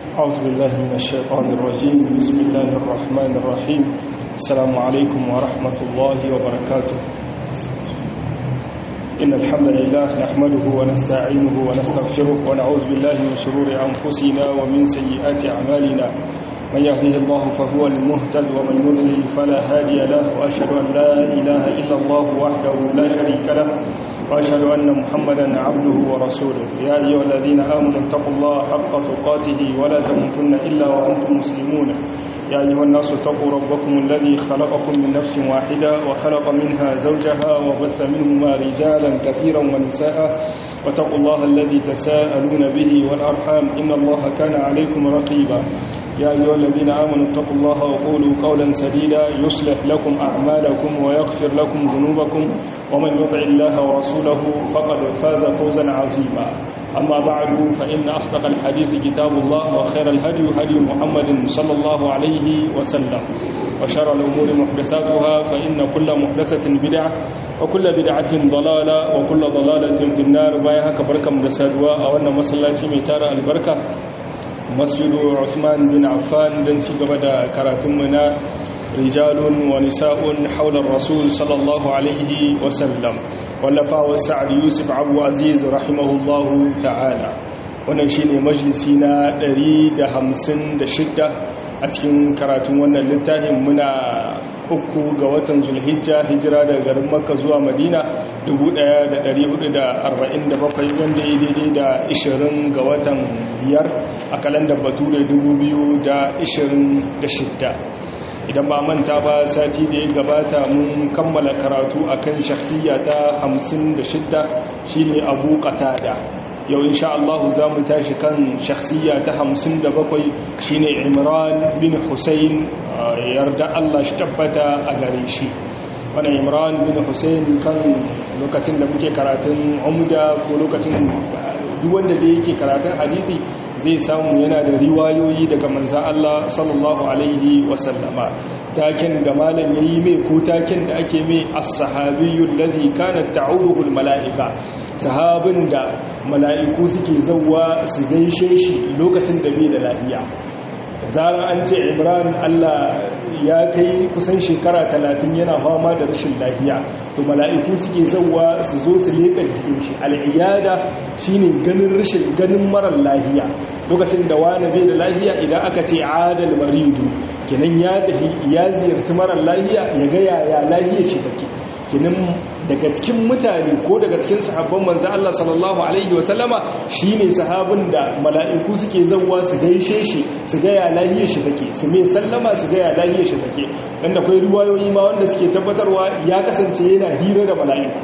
أعوذ بالله من الشيطان الرجيم بسم الله الرحمن الرحيم السلام عليكم ورحمة الله وبركاته إن الحمد لله نحمده ونستعينه ونستغفره ونعوذ بالله من شرور أنفسنا ومن سيئات أعمالنا من يهده الله فهو المهتد ومن يضلل فلا هادي له وأشهد أن لا إله إلا الله وحده لا شريك له وأشهد أن محمدا عبده ورسوله يا أيها الذين آمنوا اتقوا الله حق تقاته ولا تموتن إلا وأنتم مسلمون يا أيها الناس اتقوا ربكم الذي خلقكم من نفس واحدة وخلق منها زوجها وبث منهما رجالا كثيرا ونساء واتقوا الله الذي تساءلون به والأرحام إن الله كان عليكم رقيبا يا أيها الذين آمنوا اتقوا الله وقولوا قولا سديدا يصلح لكم أعمالكم ويغفر لكم ذنوبكم ومن يطع الله ورسوله فقد فاز فوزا عظيما أما بعد فإن أصدق الحديث كتاب الله وخير الهدي هدي محمد صلى الله عليه وسلم وشر الأمور محدثاتها فإن كل محدثة بدعة وكل بدعة ضلالة وكل ضلالة في النار بايها كبركة مرسادوا أو أن مسلاتي ميتار البركة masjidu Usman bin Affan don ci gaba da karatunmu na rijalun wa nisa'un haular rasul sallallahu alaihi wasallam wallafawa sa'ad yusuf abu aziz rahimahullahu ta'ala wannan shine majalisi na 156 a cikin karatun wannan littafin muna uku ga watan zulhijja hijira daga garin makka zuwa madina 1447 wanda ya daidai da 20 ga watan biyar a kalandar bature 2026 idan ba manta ba sati da ya gabata mun kammala karatu akan shakhsiya ta 56 shine abu qatada yau insha Allah za mu tashi kan shakhsiya ta 57 shine Imran bin Hussein yarda Allah shi tabbata a gare shi wannan Imran bin Hussein kan lokacin da muke karatun umda ko lokacin duk wanda da yake karatun hadisi zai samu yana da riwayoyi daga manzan Allah sallallahu alaihi wasallama taken da malam yayi mai ko taken da ake mai as-sahabiyyul ladhi kanat ta'uduhu al-mala'ika sahabin da mala'iku suke zauwa su gaishe shi lokacin da bai da lafiya zarar an ce imran allah ya kai kusan shekara talatin yana fama da rashin lafiya to mala'iku suke zauwa su zo su leƙa jikin shi al'iyada shine ganin rashin ganin marar lafiya lokacin da wani bai da lafiya idan aka ce adal maridu kenan ya tafi ya ziyarci marar lafiya ya ga yaya lafiyar shi take kenan daga cikin mutane ko daga cikin sahabban manzo Allah sallallahu alaihi wasallama shine sahabin da mala'iku suke zawwa su gaishe shi su ga ya lahiyar shi take su mai sallama su ga ya lahiyar shi take dan da akwai riwayoyi ma wanda suke tabbatarwa ya kasance yana hira da mala'iku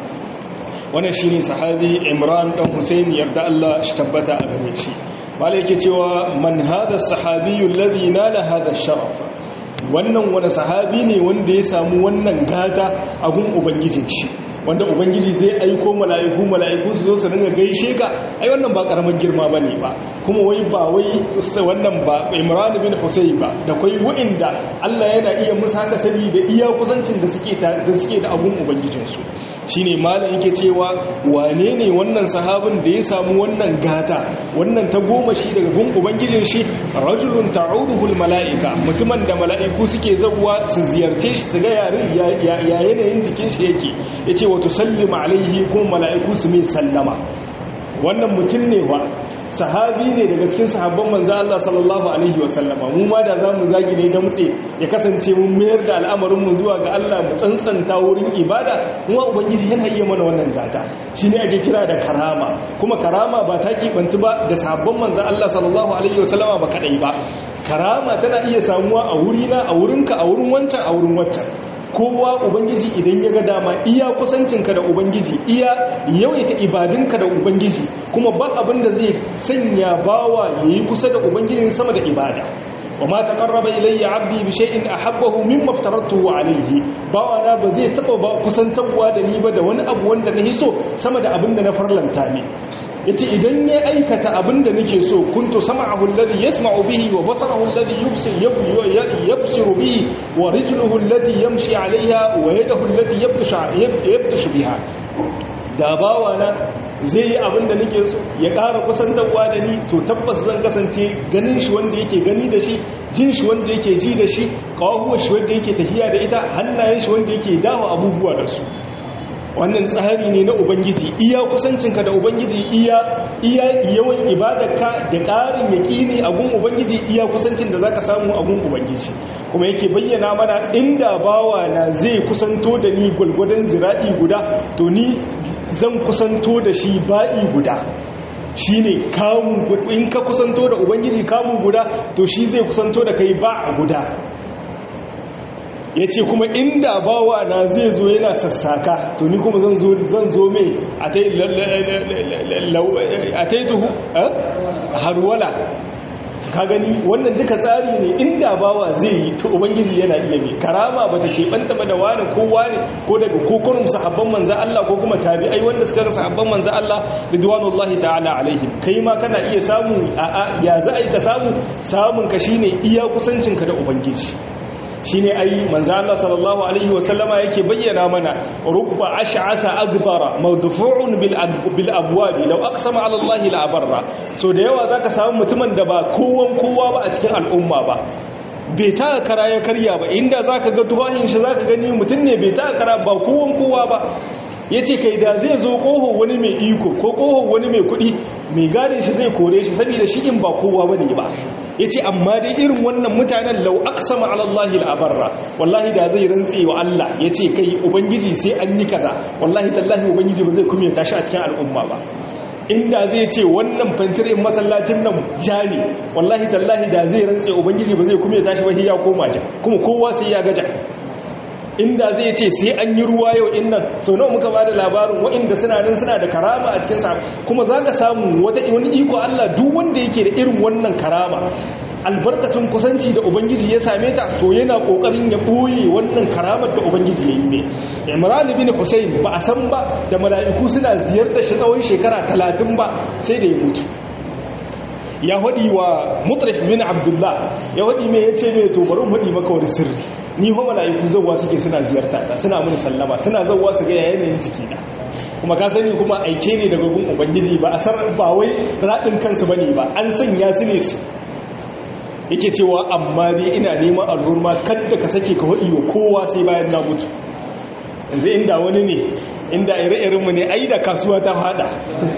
wannan shine sahabi Imran dan Hussein yarda Allah shi tabbata a gare shi malai yake cewa man hadha sahabiyyu alladhi nala hadha sharaf wannan wani sahabi ne wanda ya samu wannan gata a gun ubangijin shi wanda ubangiji zai aiko mala'iku mala'iku su zo su ringa gaishe ka ai wannan ba karamin girma bane ba kuma wai ba wai wannan ba Imran bin Husayn ba da kai wa'inda Allah yana iya musu haka saboda iya kusancin da suke da suke da abun ubangijin su shine malam yake cewa wane ne wannan sahabin da ya samu wannan gata wannan ta goma shi daga gun ubangijin shi rajulun ta'uduhul mala'ika mutumin da mala'iku suke zawwa su ziyarce shi su ga yarin ya yanayin jikin shi yake yace wa tusallima alaihi ko mala'iku su mai sallama wannan mutum ne wa sahabi ne daga cikin sahabban manzo Allah sallallahu alaihi wa sallama mu ma da zamu zagi ne da mutse ya kasance mun mayar da al'amarin mu zuwa ga Allah mu tsantsanta wurin ibada kuma ubangiji yana iya mana wannan gata shine ake kira da karama kuma karama ba ta kibanci ba da sahabban manzo Allah sallallahu alaihi wa sallama ba kadai ba karama tana iya samuwa a wurina a wurinka a wurin wancan a wurin wancan kowa ubangiji idan ya ga dama iya kusancinka da ubangiji iya yawaita ibadinka da ubangiji kuma ba abin da zai sanya bawa ya yi kusa da ubangijin sama da ibada wa ma taqarraba ilayya 'abdi bi shay'in ahabbahu mimma aftaratuhu alayhi bawa na ba zai taba ba kusantarwa da ni ba da wani abu wanda na so sama da abin da na farlanta ne yace idan ya aikata abin da nake so kuntu sam'ahu alladhi yasma'u bihi wa basarahu alladhi yubsir yabsiru bihi wa rijluhu allati yamshi 'alayha wa yadahu allati yabtashu yabtashu biha da bawa na zai yi abin da nake so ya ƙara kusantarwa da ni to tabbas zan kasance ganin shi wanda yake gani da shi jin shi wanda yake ji da shi kawahuwar shi wanda yake tafiya da ita hannayen shi wanda yake dawo abubuwa da su wannan tsari ne na ubangiji iya kusancinka da ubangiji iya iya yawan ibadarka da ƙarin yaƙini a gun ubangiji iya kusancin da zaka samu a gun ubangiji kuma yake bayyana mana inda bawa na zai kusanto da ni gwalgwadon zira'i guda to ni zan kusanto da shi ba'i guda shine kamun in ka kusanto da ubangiji kamun guda to shi zai kusanto da kai ba guda ya ce kuma inda bawa na zai zo yana sassaka to ni kuma zan zo mai a taituhu harwala ka gani wannan duka tsari ne inda bawa zai yi to ubangiji yana iya mai karama ba ta keɓanta ba da wani ko wani ko daga kokonin sahabban manzan Allah ko kuma tabi'ai wanda suka rasa sahabban manzan Allah ridwanullahi ta'ala alaihim kai ma kana iya samu a ya za a yi ka samu samun ka shine iya kusancinka da ubangiji shine ai manzo Allah sallallahu alaihi wasallama yake bayyana mana rubba ash'asa agbara mawdufu'un bil bil abwab law aqsama ala Allah la abarra so da yawa zaka samu mutumin da ba kowan kowa ba a cikin al'umma ba bai ta kara ya karya ba inda zaka ga tuwahin shi zaka gani mutum ne bai ta kara ba kowan kowa ba yace kai da zai zo koho wani mai iko ko koho wani mai kuɗi mai gadin shi zai kore shi saboda shi in ba kowa bane ba ya ce amma dai irin wannan mutanen lau aksama alallahi al'abarra wallahi da zai rantse wa Allah ya ce kai ubangiji sai an yi kaza wallahi tallahi ubangiji ba zai kuma tashi a cikin al'umma ba inda zai ce wannan fantirin masallacin nan ja ne wallahi tallahi da zai rantse ubangiji ba zai kuma tashi ba ya koma ja kuma kowa sai ya gaja inda zai ce sai an yi ruwa yau innan sau nawa muka bada labarin waɗanda suna nan suna da karama a cikin sa kuma za ka samu wata wani iko Allah duk wanda yake da irin wannan karama albarkacin kusanci da ubangiji ya same ta to yana kokarin ya boye wannan karamar da ubangiji ya yi ne imran bin husayn ba a san ba da mala'iku suna ziyartar shi tsawon shekara talatin ba sai da ya mutu ya haɗi wa mutrif bin abdullah ya haɗi mai ya ce mai to bari haɗi maka wani sirri ni ho mala'iku zauwa suke suna ziyarta ta suna mun sallama suna zauwa su ga yanayin jiki na kuma ka sani kuma aike ne daga gun ubangiji ba a san ba wai raɗin kansu bane ba an sanya su ne su yake cewa amma dai ina neman alhurma kadda ka sake ka haɗi wa kowa sai bayan na mutu yanzu inda wani ne inda ire-irenmu ne ai da kasuwa ta fada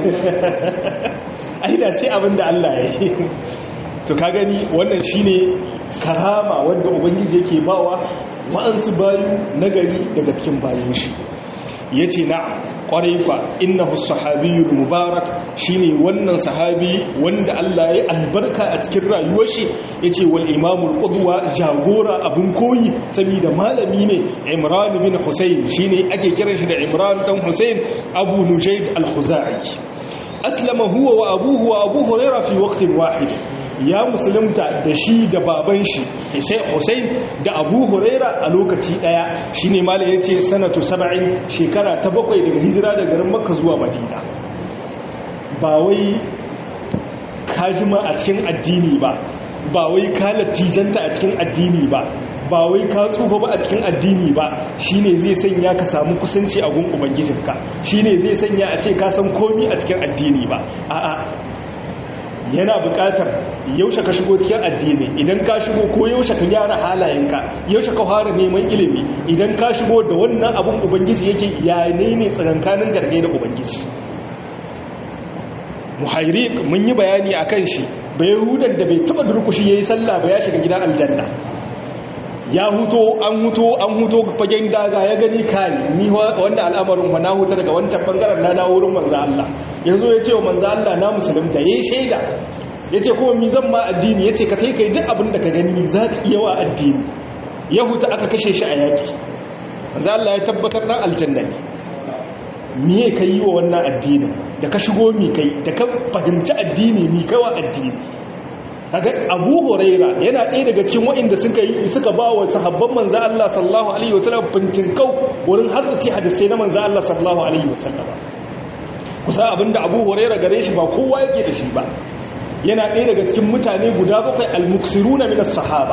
ai da sai abin da Allah ya yi to ka gani wannan shine karama wanda ubangiji yake bawa wa'ansu bayu nagari daga cikin bayan shi yace na'am kwarai kwa innahu sahabiyyul mubarak shine wannan sahabi wanda Allah ya albarka a cikin rayuwar shi yace wal imamul qudwa jagora abun koyi saboda malami ne Imran bin Husayn shine ake kiran shi da Imran dan Husayn Abu Nujayd al-Khuzai aslama huwa wa abuhu wa Abu Hurairah fi waqtin wahid ya musulunta da shi da baban shi Hussein da Abu Huraira a lokaci daya shine malai yace sanatu 70 shekara ta bakwai daga hijira daga garin Makka zuwa Madina ba wai kajima a cikin addini ba ba wai ka latijanta a cikin addini ba ba wai ka tsufa ba a cikin addini ba shine zai sanya ka samu kusanci a gun ubangijinka shine zai sanya a ce ka san komi a cikin addini ba a'a yana buƙatar yaushe ka shigo cikin addini idan ka shigo ko yaushe ka gyara halayenka yaushe ka fara neman ilimi idan ka shigo da wannan abun ubangiji yake ya ne ne tsakankanin gargai da ubangiji muhairik mun yi bayani akan shi bai hudan da bai taba durkushi yayi sallah ba ya shiga gidan aljanna ya huto an huto an huto fagen daga ya gani kai ni wanda al'amarin wa na huta daga wancan bangaren na dawo wurin manzo Allah yanzu ya ce wa manzo Allah na musulunta yayi shaida yace kuma mi zan ma addini yace ka kai kai duk abin da ka gani za ka iya wa addini ya huta aka kashe shi a yaki manzo Allah ya tabbatar dan aljanna ne me ka yi wa wannan addinin da ka shigo mi kai da ka fahimci addini mi kai wa addini kaga Abu Huraira yana ɗaya daga cikin waɗanda suka yi suka ba wa sahabban manzo Allah sallallahu alaihi wasallam kau wurin haddace hadisi na manzo Allah sallallahu alaihi wasallam kusa abinda Abu Huraira gare shi ba kowa yake da shi ba yana ɗaya daga cikin mutane guda bakwai al-muksiruna min as-sahaba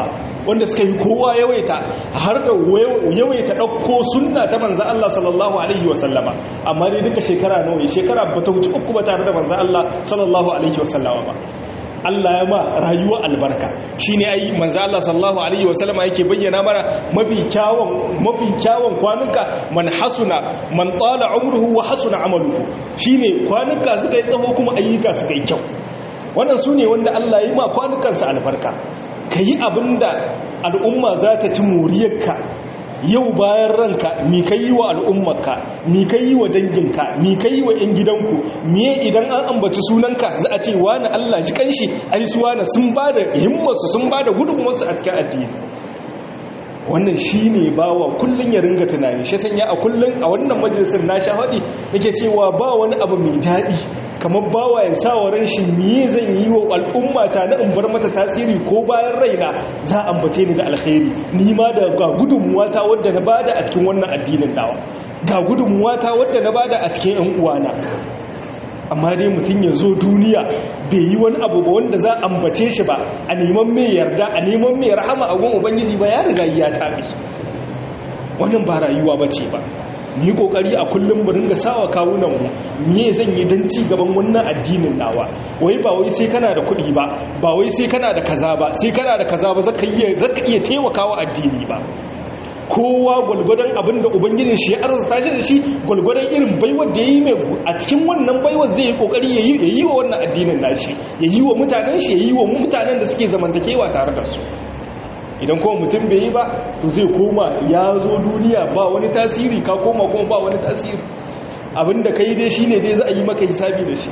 wanda suka yi kowa yawaita har da yawaita ɗauko sunna ta manzan Allah sallallahu alaihi wasallama amma dai duka shekara nawa shekara ba ta wuce uku ba tare da manzan Allah sallallahu alaihi wasallama ba Allah ya ma rayuwa albarka shine ai manzo Allah sallallahu alaihi wasallama yake bayyana mana mafi kyawun mafi kyawun kwanuka man hasuna man tala umruhu wa hasuna amaluhu shine kwanuka suka yi tsawo kuma ayyuka suka yi kyau wannan sune wanda Allah ya yi ma kwanukansa albarka kayi abinda al'umma za ta ci moriyarka yau bayan ranka mi ka yi wa al'ummarka mi ka yi wa danginka mi ka yi wa 'yan gidanku miye idan an ambaci sunanka za a ce wani Allah shi kanshi ai su wani sun ba da himmarsu sun ba da gudunmarsu a cikin addini wannan shi ne ba wa kullum ya ringa tunani shi sanya a kullum a wannan majalisar na sha haɗi nake cewa ba wani abu mai daɗi kamar bawa ya sa wa ran shi miye zan yi wa al'umma ta na in bar mata tasiri ko bayan raina za a ambace ni da alkhairi ni ma da ga gudunmuwa ta wadda na bada a cikin wannan addinin dawa ga gudunmuwa ta wadda na bada a cikin yan uwana amma dai mutum ya zo duniya bai yi wani abu ba wanda za a ambace shi ba a neman mai yarda a neman mai rahama a gun ubangiji ba ya riga ya tabi wannan ba rayuwa ba ce ba ni kokari a kullum mu ringa sawa kawunan mu me zan yi dan ci gaban wannan addinin nawa wai ba wai sai kana da kuɗi ba ba wai sai kana da kaza ba sai kana da kaza ba zaka iya zaka iya taimakawa addini ba kowa gwalgwadon abin da ubangijin shi ya arzuta shi da shi gwalgwadon irin baiwar da ya yi mai a cikin wannan baiwar zai yi kokari ya yi wa wannan addinin nashi ya yi wa mutanen shi ya yi wa mutanen da suke zamantakewa tare da su idan kuma mutum bai yi ba to zai koma ya zo duniya ba wani tasiri ka koma kuma ba wani tasiri abinda ka yi dai shi ne dai za a yi maka hisabi da shi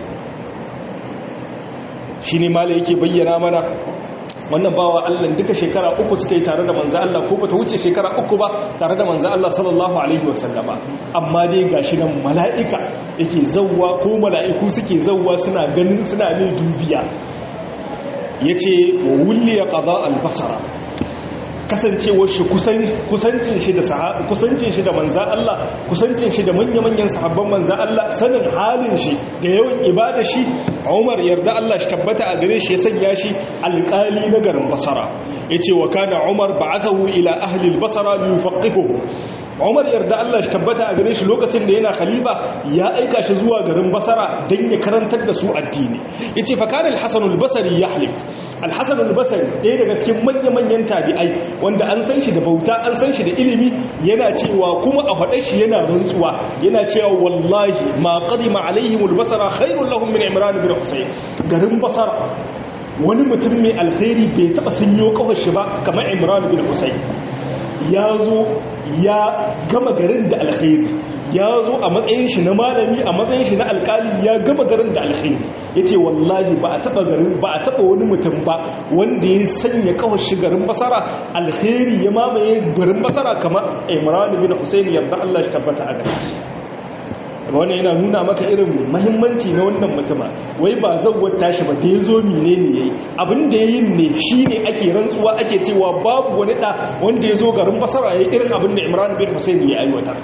shi ne mala yake bayyana mana wannan bawa Allah duka shekara uku suka yi tare da manzo Allah ko bata wuce shekara uku ba tare da manzo Allah sallallahu alaihi wasallama amma dai gashi nan mala'ika yake zawwa ko mala'iku suke zawwa suna ganin suna ne dubiya yace wa wulliya qada al-basara kasancewar shi kusancin shi da kusancin shi da manzan Allah kusancin shi da manya-manyan sahabban manzan Allah sanin halin shi da yawan ibada shi Umar yarda Allah shi tabbata a gare shi ya sanya shi alƙali na garin Basra yace wa kana Umar ba'athahu ila ahli al-Basra li yufaqihuhu Umar yarda Allah shi tabbata a gare shi lokacin da yana khalifa ya aika shi zuwa garin Basra dan ya karantar da su addini yace fa kana al-Hasan al-Basri yahlif al-Hasan al-Basri ɗaya daga cikin manya-manyan tabi'ai wanda an san shi da bauta an san shi da ilimi yana cewa kuma a faɗa shi yana rantsuwa yana cewa wallahi ma qadima alaihim al-Basra khairul lahum min Imran ibn Husayn garin Basra wani mutum mai alkhairi bai taba sanyo kawar shi ba kamar Imran ibn Husayn ya zo ya gama garin da alkhairi ya zo a matsayin shi na malami a matsayin shi na alkali ya gama garin da alkhairi ya ce wallahi ba a taba garin ba a taba wani mutum ba wanda ya sanya kawar shi garin basara alkhairi ya mamaye garin basara kamar imran bin husayn yadda Allah ya tabbata a gare shi wannan yana nuna maka irin mahimmanci na wannan mutuma wai ba zawar tashi ba da ya zo mine ne yayi abin da yayin ne shine ake rantsuwa ake cewa babu wani da wanda ya zo garin basara yayi irin abin da imran bin husayn ya aiwatar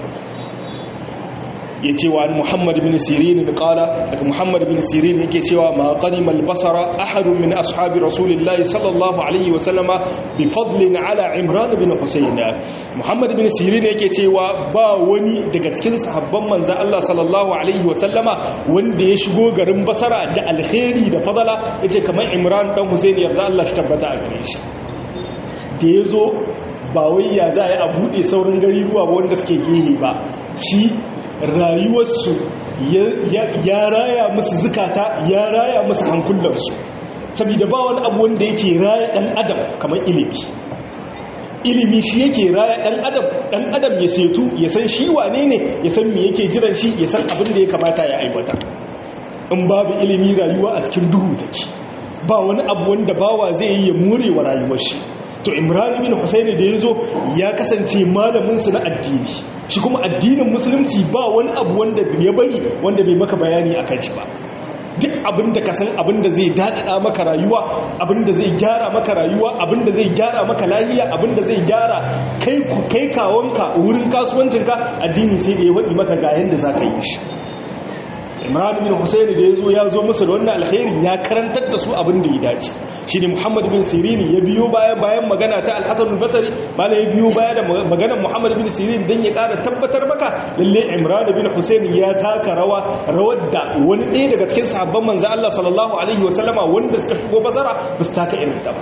ya ce wa muhammad bin sirin da kala daga muhammad bin sirin yake cewa ma qadima al-basara ahadun min ashabi rasulillahi sallallahu alaihi wa sallama bi fadlin ala imran bin husayn muhammad bin sirin yake cewa ba wani daga cikin sahabban manzo Allah sallallahu alaihi wa sallama wanda ya shigo garin basara da alkhairi da fadala yace kamar imran dan husayn yarda Allah shi tabbata a gare shi da yazo ba wai ya za a yi a buɗe sauran gari ruwa wanda suke gehe ba shi rayuwarsu ya raya musu zukata ya raya musu hankulansu saboda ba wani abu wanda yake raya ɗan adam kamar ilimi ilimi shi yake raya ɗan adam ɗan adam ya setu ya san shi wane ne ya san me yake jiran shi ya san abin da ya kamata ya aibata in babu ilimi rayuwa a cikin duhu take ba wani abu wanda bawa zai yi ya more wa rayuwar shi to imran bin husaini da ya zo ya kasance malaminsu na addini shi kuma addinin musulunci ba wani abu wanda ya bari wanda bai maka bayani a kan shi ba duk abinda ka san abinda zai daɗaɗa maka rayuwa abinda zai gyara maka rayuwa abinda zai gyara maka lahiya abinda zai gyara kai ku kai kawonka wurin kasuwancinka addini sai da ya waɗi maka ga yadda za ka yi shi imran bin husaini da ya zo ya zo musu da wannan alkhairin ya karantar da su abin da ya dace shine Muhammad bin Sirin ya biyo baya bayan magana ta Al-Hasan al-Basri bala ya biyo baya da maganar Muhammad bin Sirin dan ya ƙara tabbatar maka lalle Imran bin Hussein ya taka rawa rawar da wani ɗaya daga cikin sahabban manzo Allah sallallahu alaihi wasallama wanda suka shigo bazara ba su taka irin ta ba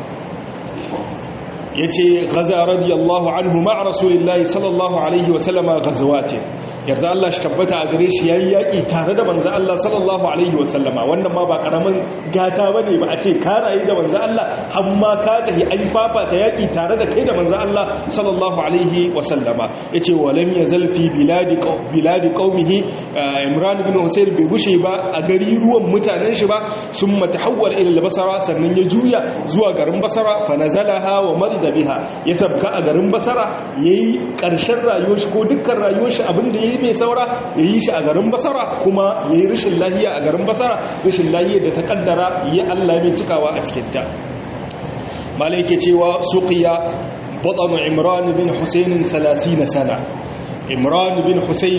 yace gaza radiyallahu anhu ma rasulillahi sallallahu alaihi wasallama gazawatin yarda Allah shi tabbata a gare shi yayi yaki tare da manzo Allah sallallahu alaihi wasallama wannan ma ba karamin gata bane ba a ce ka rayu da manzo Allah har ma ka tafi an fafata yaki tare da kai da manzo Allah sallallahu alaihi wasallama yace walam yazal fi biladi biladi qaumihi Imran ibn Husayn bai gushe ba a gari ruwan mutanen shi ba sun matahawwal ila al-Basra sannan ya juya zuwa garin Basra fa nazalaha wa marida biha ya sabka a garin Basra yayi karshen rayuwar shi ko dukkan rayuwar shi abinda yayi mai saura ya yi shi a garin basara kuma ya yi rashin lahiya a garin basara rashin lahiyar da ta kaddara ya Allah mai cikawa a cikinta malai ke cewa suqiya batanu imran bin husayn 30 sana imran bin husayn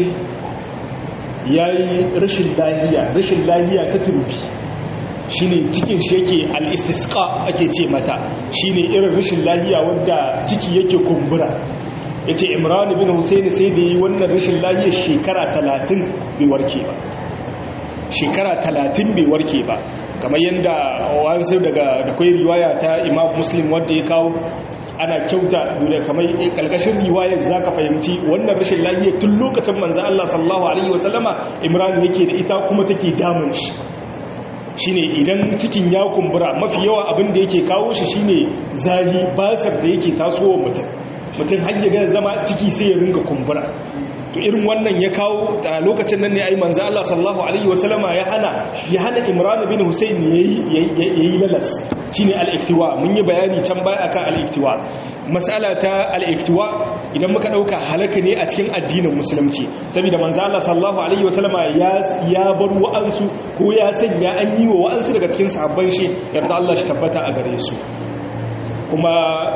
yayi rashin lahiya rashin lahiya ta turbi shine cikin shi yake al-istisqa ake ce mata shine irin rashin lahiya wanda ciki yake kumbura ya ce imran bin husaini sai da yi wannan rashin lahiyar shekara talatin bai warke ba shekara talatin bai warke ba kamar yadda wasu daga da kwai riwaya ta imam muslim wadda ya kawo ana kyauta da kamar kalkashin riwayar za ka fahimci wannan rashin lahiyar tun lokacin manzan Allah sallallahu alaihi wasallama imran yake da ita kuma take damun shi shine idan cikin ya kumbura mafi yawa abin da yake kawo shi shine zahi basar da yake tasowa mutum mutum hanyar gada zama ciki sai ya ringa kumbura to irin wannan ya kawo da lokacin nan ne ai manzo Allah sallallahu alaihi wasallama ya hana ya hana Imran bin Husayn yayi yayi lalas shine al-iktiwa mun yi bayani can baya akan al-iktiwa mas'ala ta al-iktiwa idan muka dauka halaka ne a cikin addinin musulunci saboda manzo Allah sallallahu alaihi wasallama ya ya bar wa'ansu ko ya sanya an yi wa wa'ansu daga cikin sahabban shi yarda Allah shi tabbata a gare su kuma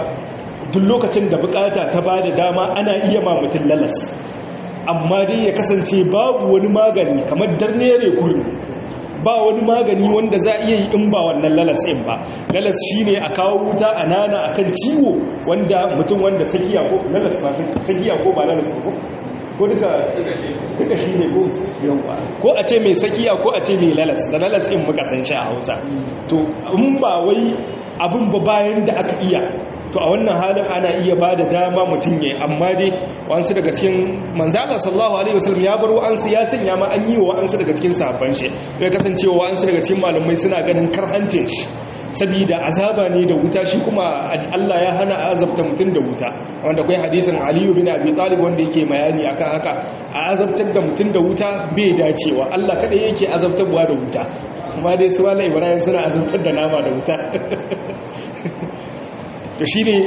duk lokacin da bukata ta ba da dama ana iya ma mutum lalas amma dai ya kasance babu wani magani kamar darnere kurmi ba wani magani wanda za iya yi in ba wannan lalas in ba lalas shine a kawo wuta a nana akan ciwo wanda mutum wanda sakiya ko lalas ba sakiya ko ba lalas ko ko duka duka shi ne ko yawa ko a ce mai sakiya ko a ce mai lalas da lalas in muka san shi a Hausa to in ba wai abin ba bayan da aka iya to a wannan halin ana iya ba da dama mutum ya amma dai wa'ansu daga cikin manzala sallallahu alaihi wasallam ya bar wa'ansu ya sanya ma an yi wa wa'ansu daga cikin sahabban shi ya kasance wa wa'ansu daga cikin malamai suna ganin karhancin shi saboda azaba ne da wuta shi kuma Allah ya hana azabta mutum da wuta wanda kai hadisin Ali bin Abi Talib wanda yake bayani akan haka a azabtar da mutum da wuta bai dacewa Allah kada yake azabtarwa da wuta kuma dai su wala Ibrahim suna azabtar da nama da wuta to shi ne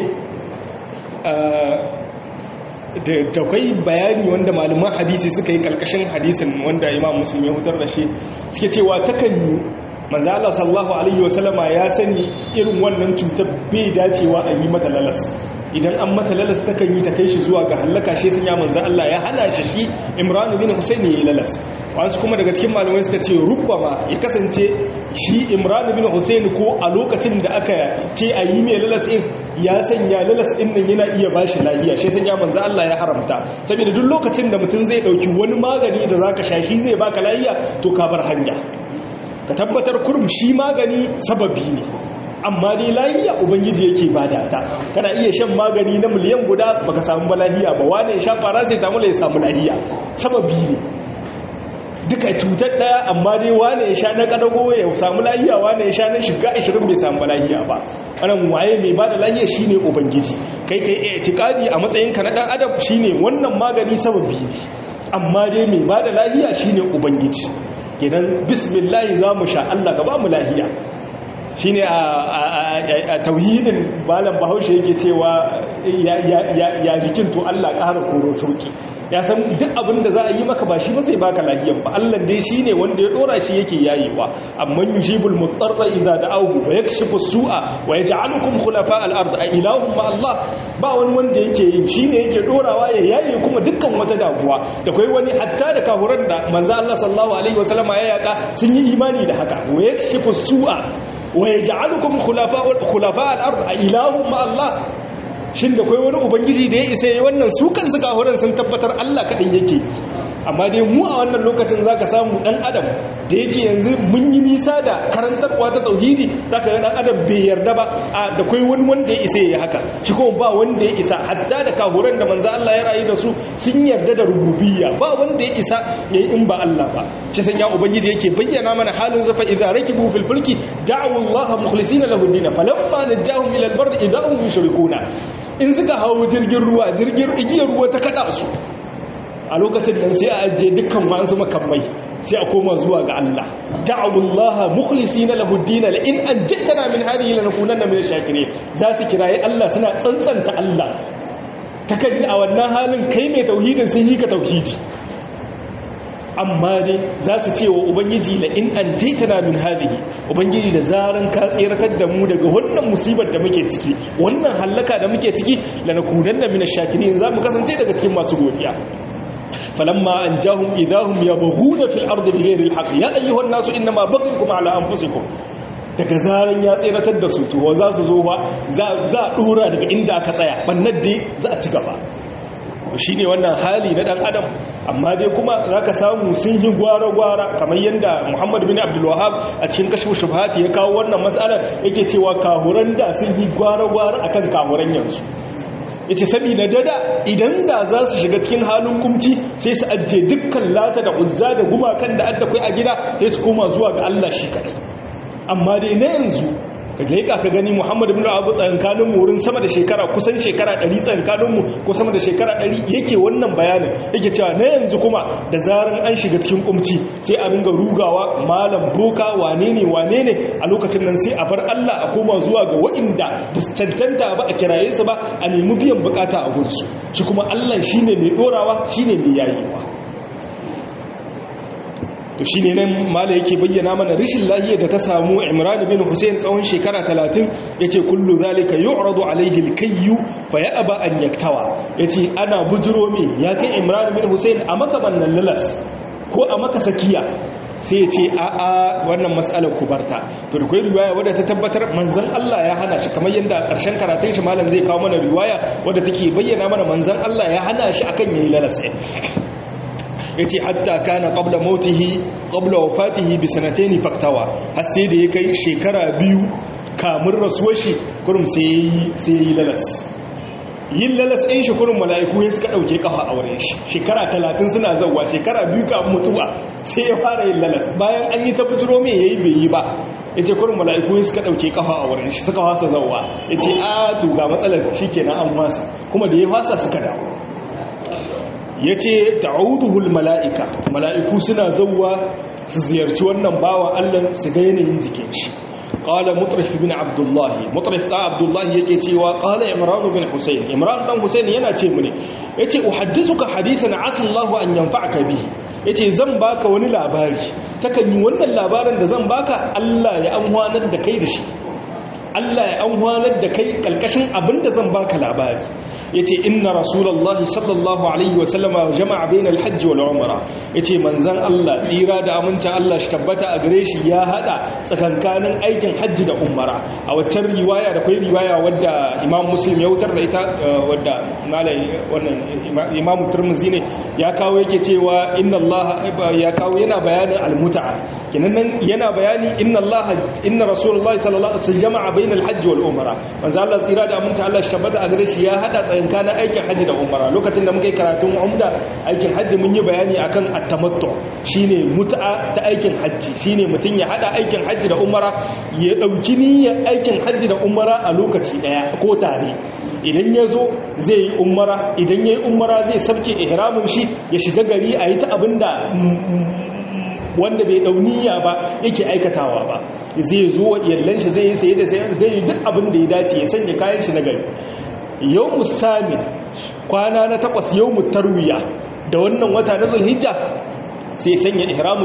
da kai bayani wanda malaman hadisi suka yi karkashin hadisin wanda imam musulmi hutar da shi suke cewa takan yi manzo Allah sallallahu alaihi wasallama ya sani irin wannan cutar bai dacewa a yi mata lalas idan an mata lalas takan yi ta kai shi zuwa ga halaka shi sun ya manzo Allah ya hana shi shi Imran bin Husayn ya yi lalas wasu kuma daga cikin malamai suka ce rubbama ya kasance shi Imran bin Husayn ko a lokacin da aka ce a yi mai lalas din ya sanya lalas din nan yana iya bashi lafiya shi sun ya manzo Allah ya haramta saboda duk lokacin da mutum zai dauki wani magani da zaka sha shi zai baka lafiya to ka bar hanya ka tabbatar kurum shi magani sababi ne amma dai lahiya ubangiji yake bada ta kana iya shan magani na miliyan guda baka samu lahiya ba wane ya sha fara sai tamu ya samu lahiya sababi ne duka cutar daya amma dai wane ya sha na kadago ya samu lahiya wane ya sha na shiga 20 bai samu lahiya ba anan waye mai bada lahiya shine ubangiji kai kai i'tiqadi a matsayin ka na dan adam shine wannan magani sababi ne amma dai mai bada lahiya shine ubangiji kenan bismillah za mu sha Allah ka ba mu lahiya shi ne a tauhidin malam bahaushe yake cewa ya jikin to Allah ƙara koro sauki ya san duk abin da za a yi maka ba shi ba zai baka lahiyan ba Allah dai shi ne wanda ya dora shi yake yayewa amma yujibul mutarra idza da'ahu wa yakshifu su'a wa yaj'alukum khulafa al-ard a ilahum ma Allah ba wani wanda yake yin shi ne yake dorawa ya yaye kuma dukkan wata damuwa da kai wani hatta da kahuran da manzo Allah sallallahu alaihi wasallam ya yaka sun yi imani da haka wa yakshifu su'a wa yaj'alukum khulafa khulafa al-ard ilahum ma Allah shin da kai wani ubangiji da ya isa yayi wannan su kansu kahuran sun tabbatar Allah kadai yake amma dai mu a wannan lokacin zaka samu dan adam da yake yanzu mun yi nisa da karantarwa ta tauhidi zaka ga dan adam bai yarda ba a da kai wani wanda ya isa yayi haka shi kuma ba wanda ya isa hatta da kahuran da manzo Allah ya rayu da su sun yarda da rububiyya ba wanda ya isa yayi in ba Allah ba shi san ya ubangiji yake bayyana mana halin zafa idza rakibu fil fulki da'u Allah mukhlisina lahu din falamma najahum ila al-bard idahum yushrikuna in suka hawo jirgin ruwa jirgin igiyar ruwa ta kada su a lokacin nan sai a ajiye dukkan masu makamai sai a koma zuwa ga Allah da'abullaha mukhlisina lahu ad-din la in anjatana min hadhihi lanakunanna min ash-shakirin za su kiraye Allah suna tsantsanta Allah takan a wannan halin kai mai tauhidin sun yi ka tauhidi amma dai za su ce wa ubangiji la in anjatana min hadhihi ubangiji da zaran ka tsiratar da mu daga wannan musibar da muke ciki wannan halaka da muke ciki lanakunanna min ash-shakirin za mu kasance daga cikin masu godiya فلما أنجاهم إذا هم يبغون في الأرض بغير الحق يا أيها الناس إنما بغيكم على أنفسكم daga zaran ya tseratar da su to za su zo ba za a dora daga inda aka tsaya bannan dai za a ci gaba shi ne wannan hali na dan adam amma dai kuma za ka samu sun yi gwara-gwara kamar yadda muhammad bin abdulwahab a cikin kashe shubhati ya kawo wannan matsalar yake cewa kahuran da sun yi gwara-gwara akan kahuran yanzu ya ce saboda dada idan da za su shiga cikin halin kumci sai su ajiye dukkan lata da uzza da gumakan da adda kai a gida sai su koma zuwa ga Allah shi kadai amma dai na yanzu ka leƙa ka gani muhammad bin abu tsankanin mu wurin sama da shekara kusan shekara 100 tsankanin mu ko sama da shekara 100 yake wannan bayanin yake cewa na yanzu kuma da zaran an shiga cikin kumci sai a ringa rugawa malam boka wane ne wane ne a lokacin nan sai a bar Allah a koma zuwa ga waɗanda ba su cancanta ba a kiraye su ba a nemi biyan bukata a gunsu shi kuma Allah shine mai dorawa shine mai yayewa to shine nan mala yake bayyana mana rishin lahiyar da ta samu Imran bin Hussein tsawon shekara 30 yace kullu zalika yu'radu alayhi al-kayyu fa ya'ba an yaktawa yace ana bujiro me ya kai Imran bin Hussein a maka bannan lalas ko a maka sakiya sai ya ce a a wannan mas'alar kubarta to da kai riwaya wadda ta tabbatar manzon Allah ya hana shi kamar yadda karshen karatun shi malam zai kawo mana riwaya wadda take bayyana mana manzon Allah ya hana shi akan yayi lalas ya ce hatta kana qabla mautihi qabla wafatihi bi sanatayn faktawa har sai da ya kai shekara biyu kamun rasuwar shi kurum sai sai yi lalas yin lalas ɗin shi kurum mala'iku ya suka ɗauke kafa a wurin shi shekara talatin suna zauwa shekara biyu kafin mutuwa sai ya fara yin lalas bayan an yi ta bujiro mai yayi bai yi ba ya ce kurum mala'iku ya suka ɗauke kafa a wurin shi suka fasa zauwa ya ce a to ga matsalar shi kenan an fasa kuma da ya fasa suka dawo ya ce ta'uduhul mala'ika mala'iku suna zauwa su ziyarci wannan bawa Allah su ga yanayin jikin shi ƙala mutrif bin abdullahi mutrif ɗan abdullahi yake cewa ƙala imran bin husayn imran ɗan husayn yana ce mu ne ya ce uhaddisuka hadisan asallahu an yanfa'aka bihi ya ce zan baka wani labari takan yi wannan labarin da zan baka Allah ya amfanar da kai da shi Allah ya amfanar da kai kalkashin abin da zan baka labari yace inna rasulullahi sallallahu alaihi wa sallama jama'a bainal hajj wal umra yace manzon Allah tsira da amincin Allah shi tabbata a gare shi ya hada tsakankanin aikin hajji da umara a waccan riwaya da kai riwaya wadda Imam Muslim ya wutar da ita wadda malai wannan Imam Tirmidhi ne ya kawo yake cewa inna Allah ya kawo yana bayanin al-mut'a kenan nan yana bayani inna Allah inna rasulullahi sallallahu alaihi wasallam jama'a bainal hajj wal umra manzon Allah tsira da amincin Allah shi tabbata a gare shi ya hada tsakankanin aikin hajji da umara lokacin da muka yi karatun umda aikin hajji mun yi bayani akan at-tamattu shine mut'a ta aikin hajji shine mutun ya hada aikin hajji da umara ya dauki niyyar aikin hajji da umara a lokaci daya ko tare idan ya zo zai yi umara idan ya yi umara zai sabke ihramin shi ya shiga gari a yi ta abinda wanda bai dauniya ba yake aikatawa ba zai zo yallan shi zai yi saye da zai yi duk abin da ya dace ya sanya kayan shi na gari yau musamin kwana na takwas yau tarwiya da wannan wata na zulhijja sai sanya ihramin shi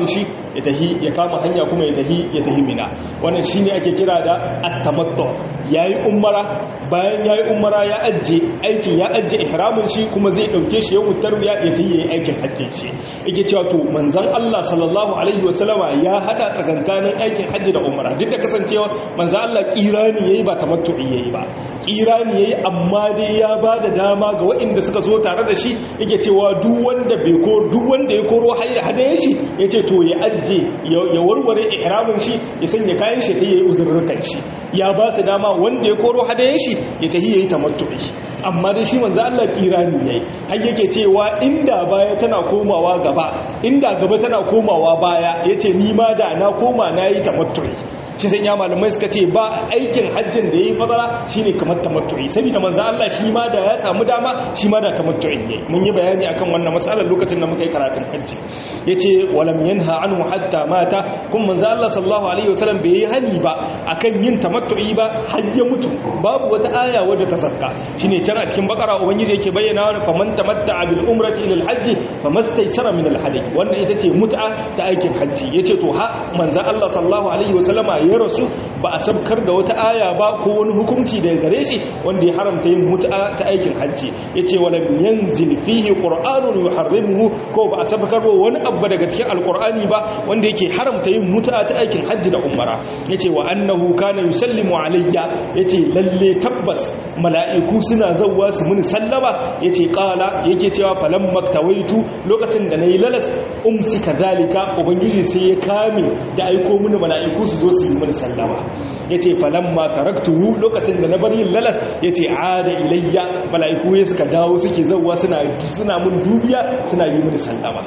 ya tahi ya kama hanya kuma ya tahi ya tahi mina wannan shine ake kira da at-tamattu yayi umara bayan yayi umara ya ajje aikin ya ajje ihramin shi kuma zai dauke shi ya wutar ya ya tahi yayi aikin hajjin shi yake cewa to manzon Allah sallallahu alaihi wasallama ya hada tsakankanin aikin hajji da umara duk da kasancewa manzon Allah kirani yayi ba tamattu'i yayi ba kirani yayi amma dai ya bada dama ga waɗanda suka zo tare da shi yake cewa duk wanda bai ko duk wanda ya koro haira hadayen shi yace to ya ajje ya warware ihramin shi ya sanya kayan shi ta yi uzurrukan shi ya ba su dama wanda ya koro hadayen shi ya tahi yayi tamattu'i amma da shi manzo Allah kirani yayi har yake cewa inda baya tana komawa gaba inda gaba tana komawa baya yace ni ma da na koma nayi tamattu'i shi sai ya malamai suka ce ba aikin hajjin da yayi fadala shine kamar tamattu'i saboda manzo Allah shi ma da ya samu dama shi ma da tamattu'i yayi mun yi bayani akan wannan matsalar lokacin da muka yi karatun hajji yace walam yanha anhu hatta mata kuma manzo Allah sallallahu alaihi wasallam bai yi hani ba akan yin tamattu'i ba har ya mutu babu wata aya wadda ta sarka shine can a cikin bakara ubangiji yake bayyana wa faman tamatta'a bil umrati ila al hajji famastaysara min al hadi wannan ita ce mut'a ta aikin hajji yace to ha manzo Allah sallallahu alaihi wasallama ya rasu ba a sabkar da wata aya ba ko wani hukunci daga gare shi wanda ya haramta yin mut'a ta aikin hajji yace wala yanzil fihi qur'anun yuharrimuhu ko ba a sabkar ba wani abu daga cikin alqur'ani ba wanda yake haramta yin mut'a ta aikin hajji da umara yace wa annahu kana yusallimu alayya yace lalle tabbas mala'iku suna zawwa su muni sallama yace qala yake cewa falam maktawaitu lokacin da nayi lalas umsika dalika ubangiji sai ya kame da aiko mini mala'iku su zo su yi mini sallama yace falamma taraktuhu lokacin da na bar yin lalas yace ada ilayya mala'iku ya suka dawo suke zawwa suna suna mun dubiya suna yi mini sallama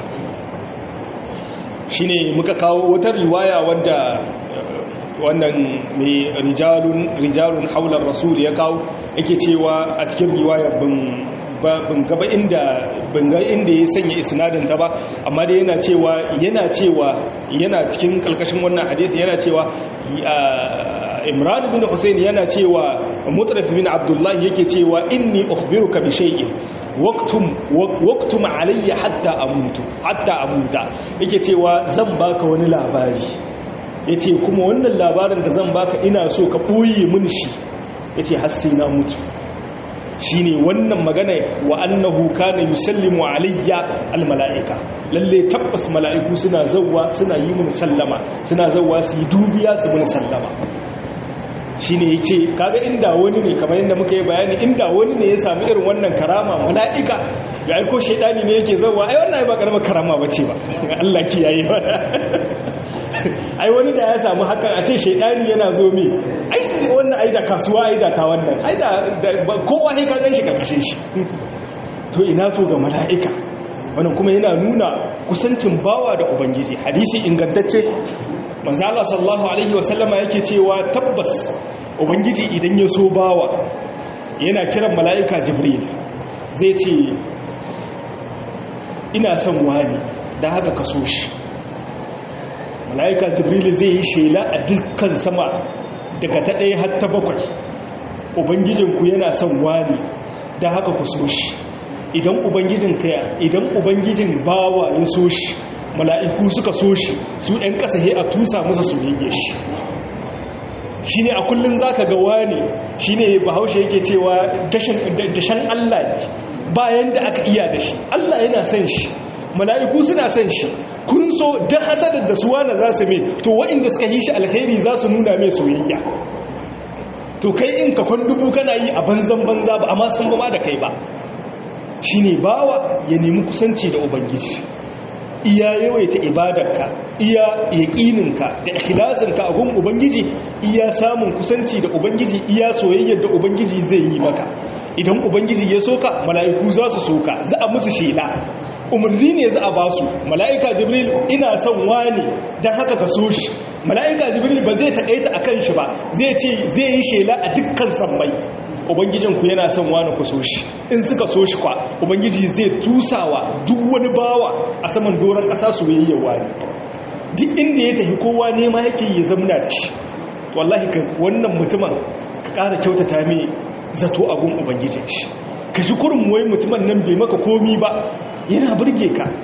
shine muka kawo wata riwaya wanda wannan mai rijalun rijalun haular rasul ya kawo yake cewa a cikin riwaya bin ban gaba inda ga inda ya sanya isnadin ta ba amma dai yana cewa yana cewa yana cikin kalkashin wannan hadisi yana cewa Imran bin Hussein yana cewa Mutraf bin Abdullah yake cewa inni ukhbiruka bi shay'in waqtum waqtum alayya hatta amutu hatta amuta yake cewa zan baka wani labari yace kuma wannan labarin da zan baka ina so ka boye mun shi yace har sai na mutu shine wannan magana wa annahu kana yusallimu alayya almalaika lalle tabbas mala'iku suna zawwa suna yi mun sallama suna zawwa su yi dubiya su mun sallama shine yace kaga inda wani ne kamar yadda muka yi bayani inda wani ne ya samu irin wannan karama mala'ika ya aiko shaidani ne yake zawwa ai wannan ba karamar karama bace ba Allah kiyaye ba ai wani da ya samu hakan a ce shaidani yana zo mi ai wannan ai da kasuwa ai da ta wannan ai da kowa sai ka ganshi karkashin shi to ina to ga mala'ika wannan kuma yana nuna kusancin bawa da ubangiji hadisi ingantacce manzo Allah sallallahu alaihi wasallama yake cewa tabbas ubangiji idan ya so bawa yana kiran mala'ika jibril zai ce ina son wani da haka ka so shi mala'ika jibril zai yi shela a dukkan sama daga ta ɗaya har ta bakwai ubangijinku yana son wani da haka ku so shi idan ubangijin kaya idan ubangijin bawa ya so shi mala'iku suka so shi su ɗan ƙasa he a tusa musu su yage shi shi ne a kullum za ka ga wani shi ne bahaushe yake cewa dashen allah bayan da aka iya da shi allah yana son shi mala'iku suna son shi kun so don hasadar da suwa na za su mai to wa'inda suka yi shi alkhairi za su nuna mai soyayya to kai in ka kwan dubu kana yi a banzan banza ba amma san ba da kai ba shi ne bawa ya nemi kusanci da ubangiji iya yawaita ibadarka iya yaƙininka da ikhlasinka a gun ubangiji iya samun kusanci da ubangiji iya soyayyar da ubangiji zai yi maka idan ubangiji ya soka mala'iku za su soka za a musu shela umarni ne za a ba su mala'ika jibril ina son wani don haka ka so shi mala'ika jibril ba zai taƙaita a kan shi ba zai ce zai yi shela a dukkan sammai ubangijinku yana son wani ku so shi in suka so shi kwa ubangiji zai tusawa duk wani bawa a saman doron ƙasa soyayyar wani duk inda ya tafi kowa nema yake ya zamna da shi wallahi ka wannan mutumin ka ƙara kyautata mai zato a gun ubangijin shi ka ji kurin wai mutumin nan bai maka komi ba yana burge ka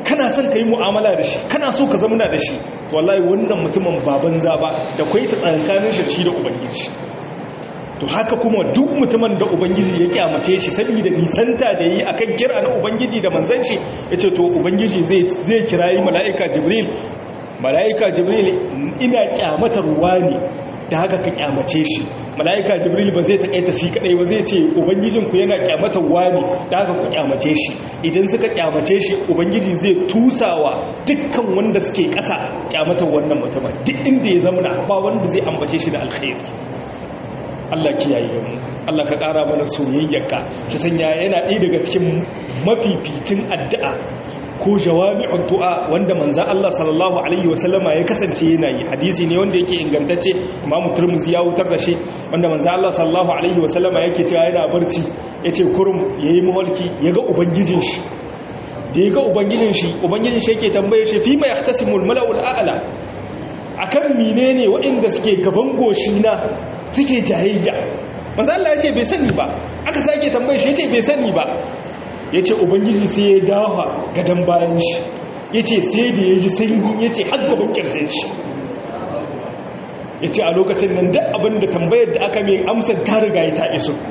kana son ka yi mu'amala da shi kana so ka zamana da shi to wallahi wannan mutumin baban za ba da kwai ta tsakankanin shi da ubangiji to haka kuma duk mutumin da ubangiji ya kyamace shi saboda nisanta da yi akan kira na ubangiji da manzon shi yace to ubangiji zai zai kirayi mala'ika jibril mala'ika jibril ina kyamatar wani da haka ka kyamace shi mala'ika jibril ba zai taƙaita shi kadai ba zai ce ubangijinku yana kyamatar wani da haka ku kyamace shi idan suka kyamace shi ubangiji zai tusawa dukkan wanda suke ƙasa kyamatar wannan mutumin duk inda ya zama ba wanda zai ambace shi da alkhairi Allah kiyaye mu Allah ka ƙara mana soyayyarka ta sanya yana ɗaya daga cikin mafificin addu'a ko jawami'ud du'a wanda manzon Allah sallallahu alaihi wasallama ya kasance yana yi hadisi ne wanda yake ingantacce Imam Tirmidhi ya wutar da shi wanda manzon Allah sallallahu alaihi wasallama yake cewa yana barci yace kurum yayi mawalki yaga ubangijin shi da yaga ubangijin shi ubangijin shi yake tambaye shi fi ma yahtasimul mala'ul a'la akan menene waɗanda suke gaban goshi na suke jayayya manzon Allah yace bai sani ba aka sake tambaye shi yace bai sani ba ya ce ubangiji sai ya dawa gadon bayan shi ya ce sai da ya ji sanyi ya ce har gaban ƙirjin shi ya ce a lokacin nan duk abin da tambayar da aka mai amsar ta riga ya taɓe su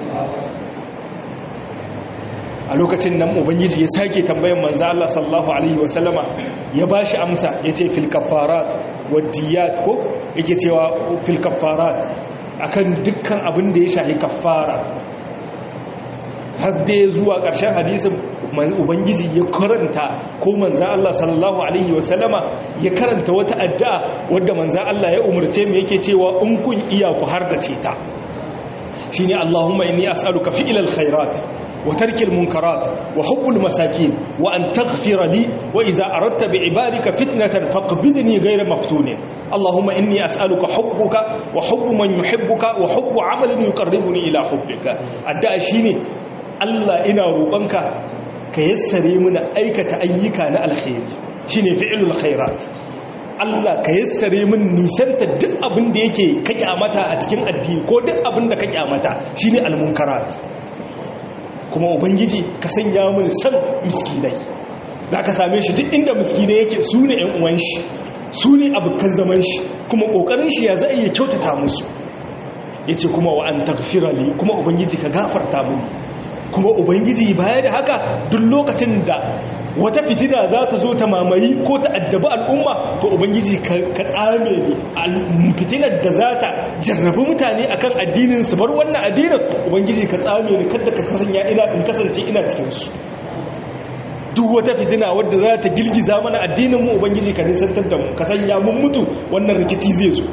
a lokacin nan ubangiji ya sake tambayar manzo Allah sallallahu alaihi wasallama ya ba shi amsa ya ce fil kafarat wadiyat ko yake cewa fil kafarat akan dukkan abin da ya shahi kafara har dai zuwa ƙarshen hadisin ubangiji ya karanta ko manzan Allah sallallahu alaihi wasallama ya karanta wata addu'a wadda manzan Allah ya umarce mu yake cewa in kun iya ku har da ta shine Allahumma inni as'aluka fi'lal khairat wa tarkil munkarat wa hubbul masakin wa an taghfira li wa idza aradta bi ibadika fitnatan faqbidni ghayra maftunin Allahumma inni as'aluka hubbuka wa hubbu man yuhibbuka wa hubbu 'amalin yuqarribuni ila hubbika addu'a shine Allah ina roƙonka ka yassare mana aikata ayyuka na alkhairi shine fi'lul khairat Allah ka yassare min nisanta duk abin da yake ka kyamata a cikin addini ko duk abin da ka kyamata shine almunkarat kuma ubangiji ka sanya min san miskinai zaka same shi duk inda miskinai yake su ne ƴan uwan shi su ne abokan zaman shi kuma kokarin shi ya za iya kyautata musu yace kuma wa an taghfira li kuma ubangiji ka gafarta mini kuma ubangiji baya da haka duk lokacin da wata fitina za ta zo ta mamayi ko ta addabi al'umma to ubangiji ka tsame ne fitinar da za ta jarrabi mutane akan addinin su bar wannan addinin ubangiji ka tsame ne kada ka kasanya ina in kasance ina cikin su duk wata fitina wadda za ta girgiza mana addinin mu ubangiji ka nisantar da mu ka sanya mun mutu wannan rikici zai zo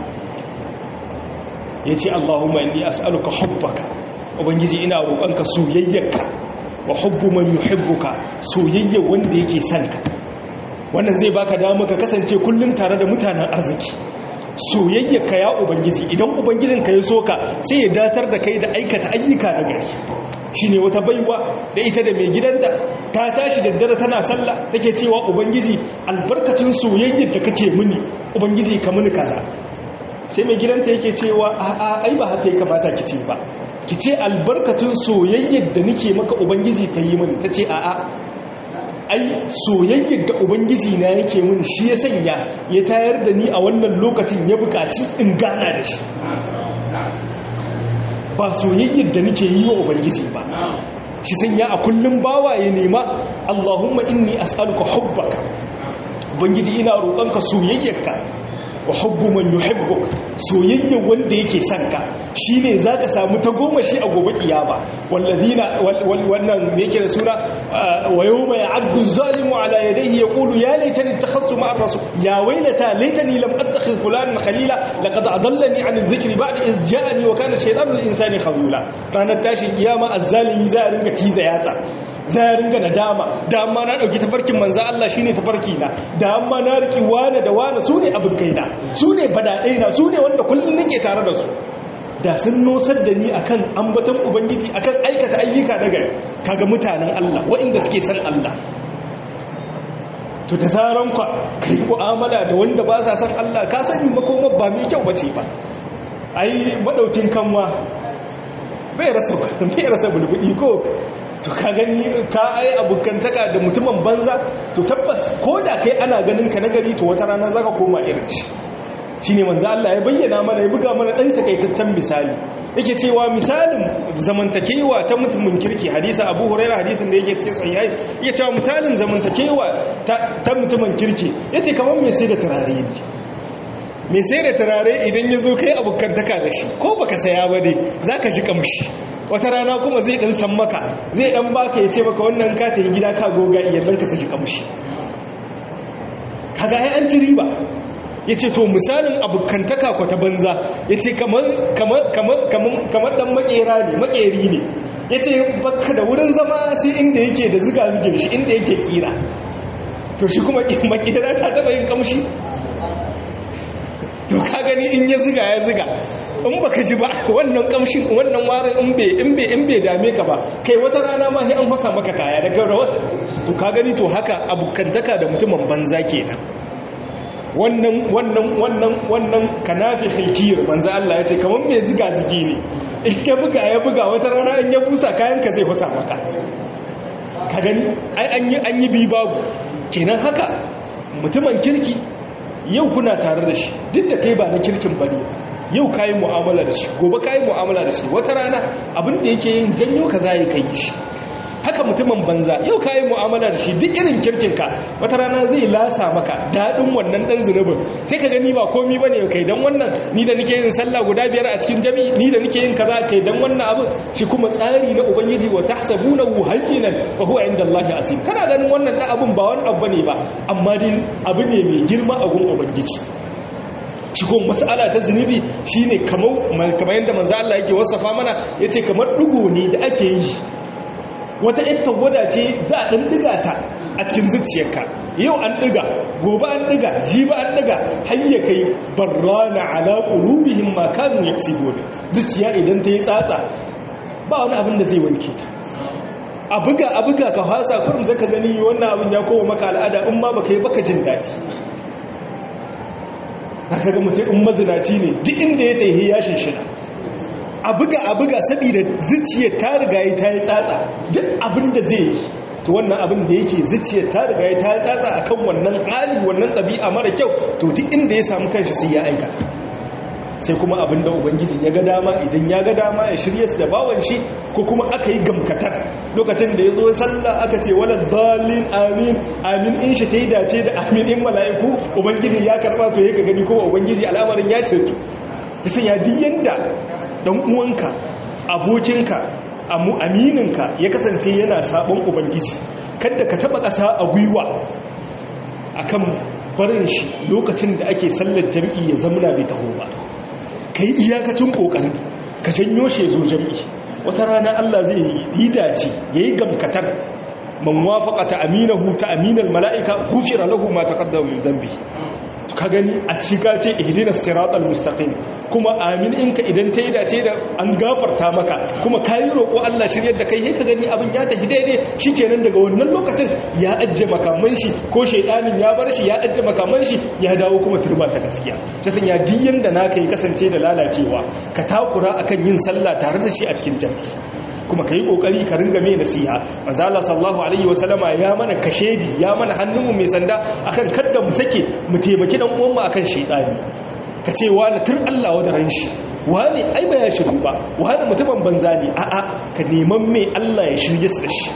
yace Allahumma inni as'aluka hubbaka ubangiji ina roƙonka soyayyarka wa hubbu man yuhibbuka soyayya wanda yake son ka wannan zai baka dama ka kasance kullum tare da mutanen arziki soyayyarka ya ubangiji idan ubangijinka ya soka sai ya datar da kai da aikata ayyuka na gari shine wata baiwa da ita da mai gidanta ta tashi daddare tana sallah take cewa ubangiji albarkacin soyayyar da kake mini ubangiji ka mini kaza sai mai gidanta yake cewa a'a ai ba haka ya kamata ki ce ba ki ce albarkacin soyayyar da nake maka ubangiji ka yi mini ta ce a'a ai soyayyar da ubangiji na yake mini shi ya sanya ya tayar da ni a wannan lokacin ya bukaci in gana da shi ba soyayyar da nake yi wa ubangiji ba shi sanya a kullum bawa ya nema allahumma inni as'aluka hubbaka ubangiji ina roƙonka soyayyarka wa hubbu man yuhibbuk soyayya wanda yake son ka shine zaka samu ta goma shi a gobe kiyama wallazina wannan me yake da sura wa yawma ya'addu zalimu ala yadayhi yaqulu ya laitani ittakhadtu ma'a rasul ya waylata laitani lam attakhidh fulanan khalila laqad adallani 'an adh-dhikri ba'da idh ja'ani wa kana shaytanu lil-insani khazula ranar tashin kiyama az-zalimi za a ringa tiza yatsa za ya ringa nadama da amma na dauki tafarkin manzo Allah shine tafarki na da amma na riki wane da wane su ne abin kaina su ne bada'ai na su ne wanda kullum nake tare da su da sun nosar da ni akan ambaton ubangiji akan aikata ayyuka na gari kaga mutanen Allah waɗanda suke san Allah to da zaran ka kai mu'amala da wanda ba sa san Allah ka sani makoma ba mai kyau bace ba ai madaukin kanwa bai rasa bai rasa bulbudi ko to ka gani ka ai abokantaka da mutumin banza to tabbas ko da kai ana ganin ka nagari to wata rana zaka koma irin shi shine manzo Allah ya bayyana mana ya buga mana dan takaitaccen misali yake cewa misalin zamantakewa ta mutumin kirki hadisi Abu Hurairah hadisin da yake cikin sahihai yake cewa misalin zamantakewa ta mutumin kirki yace kamar mai sai da turare ne mai sai da turare idan ya zo kai abokantaka da shi ko baka saya ba ne zaka ji kamshi wata rana kuma zai dan san maka zai dan baka ya ce maka wannan ka ta yi gida ka goga iyalan ka su ji kamshi kaga ai an ci riba ya ce to misalin abokantaka ko ta banza ya ce kamar dan makera ne makeri ne ya ce baka da wurin zama sai inda yake da ziga-zigin shi inda yake kira to shi kuma makera ta taba yin kamshi to ka gani in ya ziga ya ziga in baka ji ba wannan kamshin wannan warin in bai in bai in bai dame ka ba kai wata rana ma sai an fasa maka kaya daga rawasa to ka gani to haka abokantaka da mutumin banza kenan wannan wannan wannan wannan kanafi khilkir manzo Allah yace kaman mai ziga zigi ne in ka buga ya buga wata rana in ya busa kayan ka zai fusa maka ka gani ai an yi an yi bi babu kenan haka mutumin kirki yau kuna tare da shi duk da kai ba na kirkin bane yau kayi mu'amala da shi gobe kayi mu'amala da shi wata rana abin da yake yin janyo ka zai kai shi haka mutumin banza yau kayi mu'amala da shi duk irin kirkinka wata rana zai lasa maka daɗin wannan ɗan zunubin sai ka gani ba komi ba ne kai don wannan ni da nake yin sallah guda biyar a cikin jami'i ni da nake yin kaza kai don wannan abin shi kuma tsari na ubangiji wa tahsabunahu hayyinan wa huwa inda Allah asim kana ganin wannan da abin ba wani abu ne ba amma dai abu ne mai girma a gun ubangiji shigon mas'ala ta zunubi shine kamar kamar yadda manzo Allah yake wasafa mana yace kamar dugo ne da ake yi wata ita gwada ce za a ɗan ɗiga ta a cikin zuciyarka yau an ɗiga gobe an ɗiga jibi an ɗiga hayya kai barrana ala qulubihim ma kanu yaksibun zuciya idan ta yi tsatsa ba wani abin da zai wanke ta a buga a buga ka fasa kurum zaka gani wannan abin ya koma maka al'ada in ma baka yi baka jin daɗi zaka ga mutum in mazinaci ne duk inda ya tayi ya shinshina a buga a buga saboda zuciyar ta riga ya ta yi tsatsa duk abin da zai yi to wannan abin da yake zuciyar ta riga ya ta yi tsatsa akan wannan hali wannan ɗabi'a mara kyau to duk inda ya samu kanshi sai ya aikata sai kuma abin da ubangiji ya ga dama idan ya ga dama ya shirye su da bawan shi ko kuma aka yi gamkatar lokacin da ya zo sallah aka ce wala dalin amin amin in shi ta yi dace da amin in mala'iku ubangiji ya karba to ya ga gani kuma ubangiji al'amarin ya ce ta sanya duk yanda dan uwanka abokinka amininka ya kasance yana sabon ubangiji kada ka taba ƙasa a gwiwa akan barin shi lokacin da ake sallar jam'i ya zamuna bai taho ba kai iyakacin kokarin ka janyo shi zo jam'i wata rana Allah zai yi dace yayi gamkatar man wafaqata aminahu ta aminal mala'ika ghufira lahu ma taqaddama min dhanbi ka gani a cika ce ihdina siratal mustaqim kuma amin inka idan ta yi dace da an gafarta maka kuma kayi roƙo Allah shiryar da kai sai ka gani abin ya tafi daidai shikenan daga wannan lokacin ya ajje makaman shi ko shaydanin ya bar shi ya ajje makaman shi ya dawo kuma turba ta gaskiya ta sanya diyan da naka yi kasance da lalacewa ka takura akan yin sallah tare da shi a cikin jami'i kuma ka yi ƙoƙari ka ringa mai nasiha manzala sallahu alaihi wasallama ya mana kashedi ya mana hannunmu mai sanda akan kadda mu sake mu taimaki dan uwanmu akan shaidani ka ce wani tur Allah wa da ran shi wani ai ba ya shiru ba wani mutumin banza ne a'a ka neman mai Allah ya shirye su da shi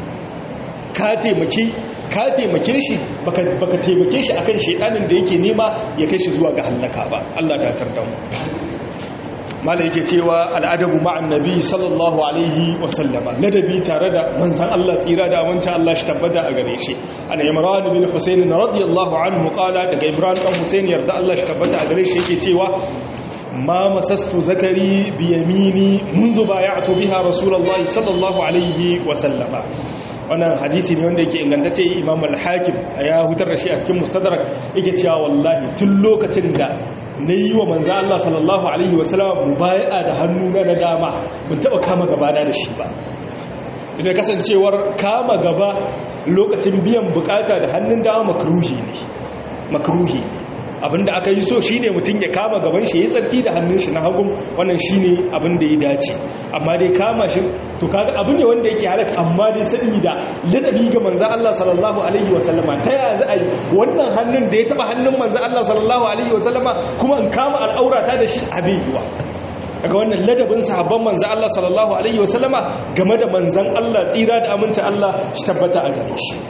ka taimake ka taimake shi baka baka taimake shi akan shaidanin da yake nema ya kai shi zuwa ga halaka ba Allah da tarda mu mala yake cewa al'adabu ma'an nabi sallallahu alaihi wasallama ladabi tare da manzan Allah tsira da amincin Allah shi tabbata a gare shi ana imran bin husayn radiyallahu anhu qala daga imran dan husayn yarda Allah shi tabbata a gare shi yake cewa ma masastu zakari bi yamini منذ بايعت biha rasulullahi sallallahu alaihi wasallama wannan hadisi ne wanda yake ingantacce imam al-hakim ya hutar da shi a cikin mustadrak yake cewa wallahi tun lokacin da na yi wa manza Allah sallallahu Alaihi wasallam mubaya da hannu na na dama bin taɓa kama gabana da shi ba idan kasancewar kama gaba lokacin biyan bukata da hannun dama makaruhi ne makaruhi abinda aka yi so shine mutum ya kama gaban shi ya tsarki da hannun shi na hagun wannan shine abinda ya dace amma dai kama shi to kaga abu ne wanda yake halaka amma dai saboda ladabi ga manzo Allah sallallahu alaihi wasallama ta ya za a yi wannan hannun da ya taba hannun manzo Allah sallallahu alaihi wasallama kuma in kama al'aurata da shi abin yiwa daga wannan ladabin sahabban manzo Allah sallallahu alaihi wasallama game da manzon Allah tsira da aminta Allah shi tabbata a gare shi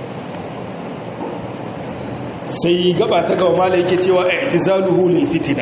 sai gaba ta gaba mala yake cewa i'tizaluhu lil fitina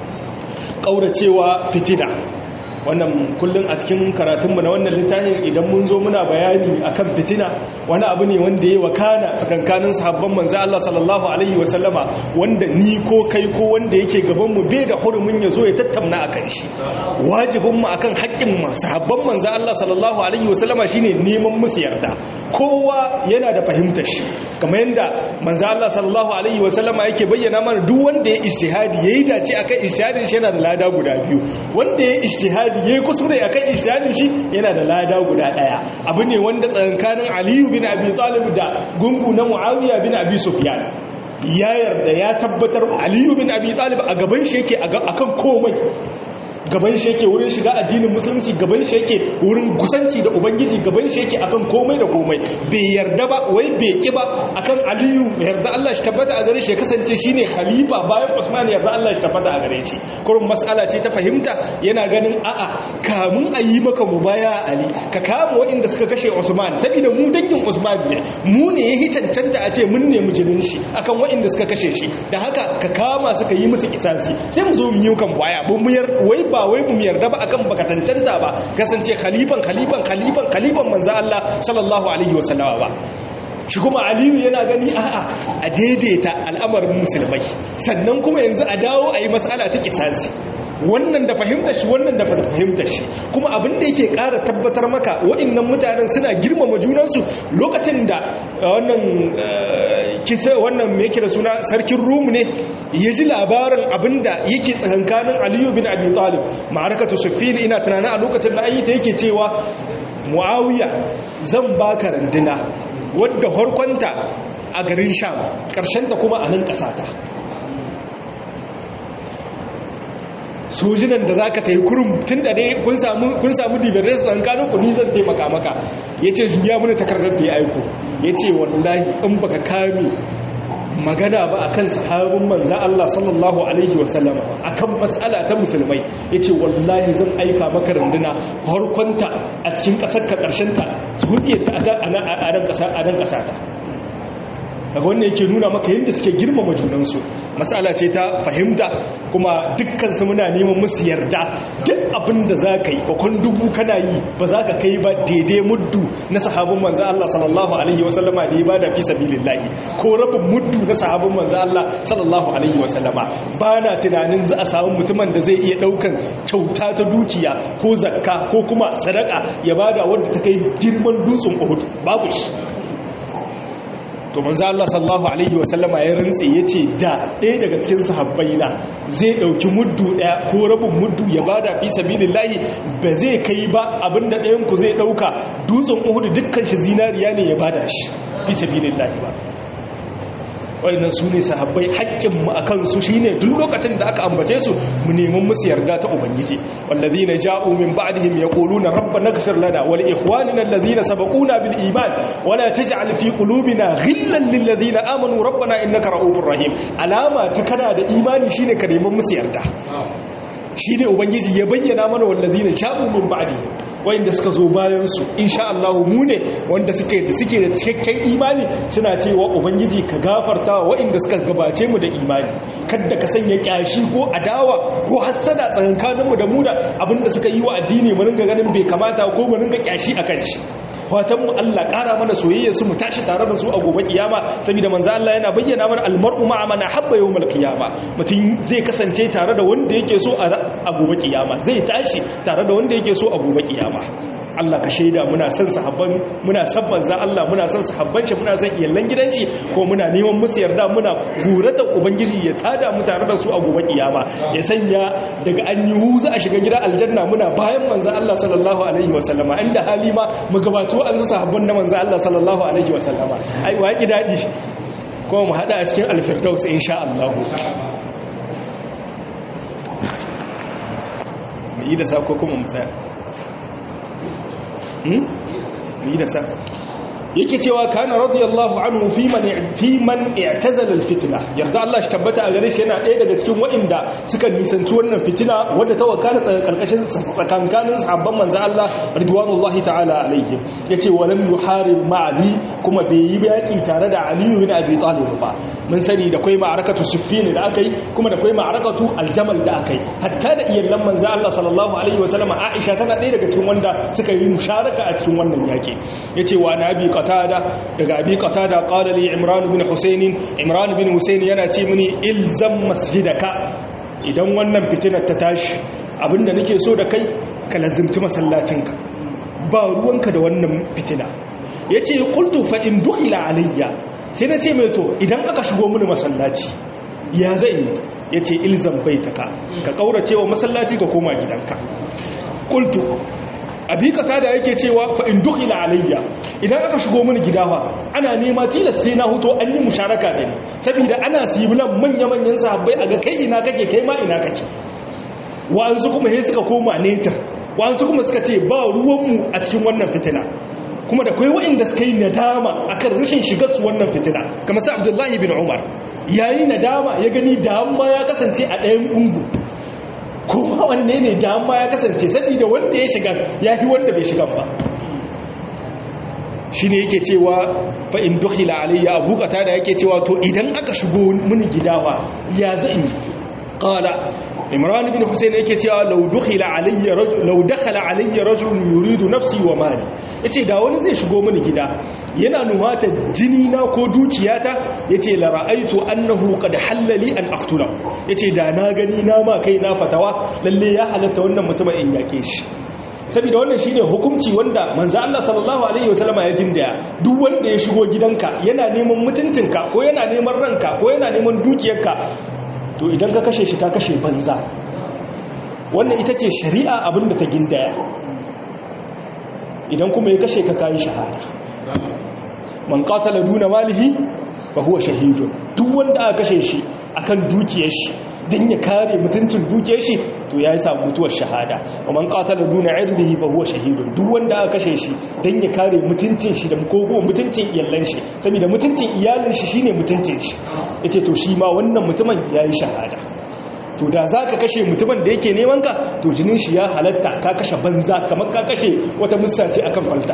kauracewa fitina wannan kullum a cikin karatunmu na wannan littafin idan mun zo muna bayani akan fitina wani abu ne wanda ya wakana tsakankanin sahabban manzo Allah sallallahu alaihi wasallama wanda ni ko kai ko wanda yake gaban mu bai da hurumin ya zo ya tattauna akan shi wajibin mu akan haƙƙin mu sahabban manzo Allah sallallahu alaihi wasallama shine neman musu yarda kowa yana da fahimtar shi kamar yanda manzo Allah sallallahu alaihi wasallama yake bayyana mana duk wanda ya ijtihadi yayi dace akan ijtihadin shi yana da lada guda biyu wanda ya ijtihadi ijtihadi yayi kuskure akan ijtihadin shi yana da lada guda daya abu ne wanda tsakankanin Aliyu bin Abi Talib da gungu na Muawiya bin Abi Sufyan ya yarda ya tabbatar Aliyu bin Abi Talib a gaban shi yake akan komai gaban shi yake wurin shiga addinin musulunci gaban shi yake wurin kusanci da ubangiji gaban shi yake akan komai da komai bai yarda ba wai bai ki ba akan aliyu yarda Allah shi tabbata a gare shi ya kasance shine khalifa bayan Usman yarda Allah shi tabbata a gare shi kurin mas'ala ce ta fahimta yana ganin a'a kamun a yi maka mubaya ali ka kama waɗanda suka kashe Usman saboda mu dangin Usman ne mu ne ya cancanta a ce mun nemi jinin shi akan waɗanda suka kashe shi da haka ka kama suka yi musu kisasi sai mu zo mu yi kan baya mu wai ba wai mu yarda ba akan baka cancanta ba kasance khalifan khalifan khalifan khalifan manzo Allah sallallahu alaihi wasallama ba shi kuma aliyu yana gani a'a a daidaita al'amarin musulmai sannan kuma yanzu a dawo a yi matsala ta kisasi wannan da fahimtar shi wannan da fahimtar shi kuma abin da yake ƙara tabbatar maka waɗannan mutanen suna girmama junansu lokacin da wannan kisa wannan me yake da suna sarkin rum ne ya ji labarin abin da yake tsakankanin aliyu bin abi talib ma'arakatu suffin ina tunanin a lokacin da ayyuta yake cewa muawiya zan baka randuna wadda harkonta a garin sham ta kuma a nan ƙasata sojinan da za ka ta yi kurum tun da dai kun samu dibirar tsankanin ku ni zan taimaka maka ya ce juya mini takardar da ya aiko ya ce wallahi in baka kame magana ba akan sahabin manzan Allah sallallahu alaihi wasallam akan matsala ta musulmai ya ce wallahi zan aika maka runduna harkonta a cikin ƙasar ka ƙarshenta su hutse ta a nan ƙasata daga wannan yake nuna maka yadda suke girmama junansu matsala ce ta fahimta kuma dukkansu muna neman musu yarda duk abin da za ka yi bakon dubu kana yi ba za ka kai ba daidai muddu na sahabin manzan Allah sallallahu alaihi wasallama da ya ba da fi sabilillahi ko rabin muddu na sahabin manzan Allah sallallahu alaihi wasallama ba na tunanin za a samu mutumin da zai iya daukan kyauta ta dukiya ko zakka ko kuma sadaka ya bada wadda ta kai girman dutsen Uhud babu shi to manzo Allah sallallahu alaihi wasallama ya rantse yace da ɗaya daga cikin sahabbai na zai dauki muddu ɗaya ko rabin muddu ya bada fi sabilillahi ba zai kai ba abinda ɗayan ku zai dauka dutsen Uhud dukkan shi zinariya ne ya bada shi fi sabilillahi ba waɗannan su ne sahabbai haƙƙinmu a kansu shi ne duk lokacin da aka ambace su mu neman musu yarda ta ubangiji wallazi na ja'u min ba'dihim yaquluna rabbana ighfir lana wa li ikhwanina alladhina sabaquna bil iman wa la taj'al fi qulubina ghillan lil ladhina amanu rabbana innaka ra'ufur rahim alama ta kana da imani shine ka neman musu yarda shine ubangiji ya bayyana mana wallazina ja'u min ba'dihim wanda suka zo bayansu insha Allah mu ne wanda suke da suke da cikakken imani suna cewa ubangiji ka gafarta wa waɗanda suka gabace mu da imani kada ka sanya kyashi ko adawa ko hassada tsakankanin mu da mu da abinda suka yi wa addini mu ringa ganin bai kamata ko mu ringa kyashi akan shi fatan mu Allah ƙara mana soyayya su mu tashi tare da su a gobe kiyama saboda manzo Allah yana bayyana mana almar'u ma'a man habba yawmal qiyama mutum zai kasance tare da wanda yake so a gobe kiyama zai tashi tare da wanda yake so a gobe kiyama Allah ka shaida muna son sahabban muna son manzo Allah muna son sahabban shi muna son iyallan gidanci ko muna neman musu yarda muna gurata ubangiji ya tada mu tare da su a gobe kiyama ya sanya daga an yi wuza a shiga gida aljanna muna bayan manzo Allah sallallahu alaihi wasallama inda halima mu gabato an sa sahabban na manzo Allah sallallahu alaihi wasallama ai waki dadi kuma mu hada a cikin alfirdaus insha Allah mu yi da sako kuma mu tsaya yi da sa yake cewa kana radiyallahu anhu fi man fi man i'tazala alfitna yarda Allah shi tabbata a gare shi yana ɗaya daga cikin waɗanda suka nisanci wannan fitina wadda ta wakana karkashin tsakankanin sahabban manzo Allah ridwanullahi ta'ala alaihim yace walam yuharib ma'ali kuma bai yi yaki tare da Ali ibn Abi Talib ba mun sani da kai ma'arakatu Siffin da aka yi kuma da kai ma'arakatu Aljamal da aka yi hatta da iyallan manzo Allah sallallahu alaihi wasallam Aisha tana ɗaya daga cikin wanda suka yi musharaka a cikin wannan yaki yace wa nabi qatada daga abi qatada qala li imran bin husayn imran bin husayn yana ce mini ilzam masjidaka idan wannan fitinar ta tashi abinda nake so da kai ka lazimci masallacinka ba ruwanka da wannan fitina yace qultu fa in dukhila alayya sai na ce mai to idan aka shigo mini masallaci ya zai yace ilzam baitaka ka kaurace wa masallaci ka koma gidanka qultu abikata da yake cewa fa in dukhila alayya idan aka shigo mini gidawa ana nema tilas sai na huto an yi musharaka da ni saboda ana sibilan manya manyan sahabbai a ga kai ina kake kai ma ina kake wa'ansu kuma sai suka koma netar wa'ansu kuma suka ce ba ruwanmu a cikin wannan fitina kuma da kai waɗanda suka yi nadama akan rashin shigar su wannan fitina kamar sa Abdullahi bin Umar yayi nadama ya gani da amma ya kasance a ɗayan ungu kuma wanne ne dama ya kasance saboda wanda ya shiga ya fi wanda bai shiga ba shi ne yake cewa fa'in dukhila alayya abu kata da yake cewa to idan aka shigo mini gidawa ya zai ƙala imran bin hussein yake cewa lau dukhila alayya rajul lau dakhala alayya rajul yuridu nafsi wa mali yace da wani zai shigo mini gida yana nuhata jini na ko dukiyata yace la ra'aitu annahu qad halali an aqtula yace da na gani na ma kai na fatawa lalle ya halatta wannan mutumin in yake shi saboda wannan shine hukunci wanda manzo Allah sallallahu alaihi wasallam ya gindaya duk wanda ya shigo gidanka yana neman mutuncinka ko yana neman ranka ko yana neman dukiyarka to idan ka kashe shi ka kashe banza wannan ita ce shari'a abinda ta gindaya idan kuma ya kashe ka kayi shahada man qatala duna malihi fa huwa shahidun duk wanda aka kashe shi akan dukiyar shi dan ya kare mutuncin dukiyar shi to yayi samu mutuwar shahada wa man qatala duna irdihi fa huwa shahidun duk wanda aka kashe shi dan ya kare mutuncin shi da kogo mutuncin iyalan shi saboda mutuncin iyalin shi shine mutuncin shi yace to shi ma wannan mutumin yayi shahada to da za ka kashe mutumin da yake neman ka to jinin shi ya halatta ka kashe banza kamar ka kashe wata musa ce akan falta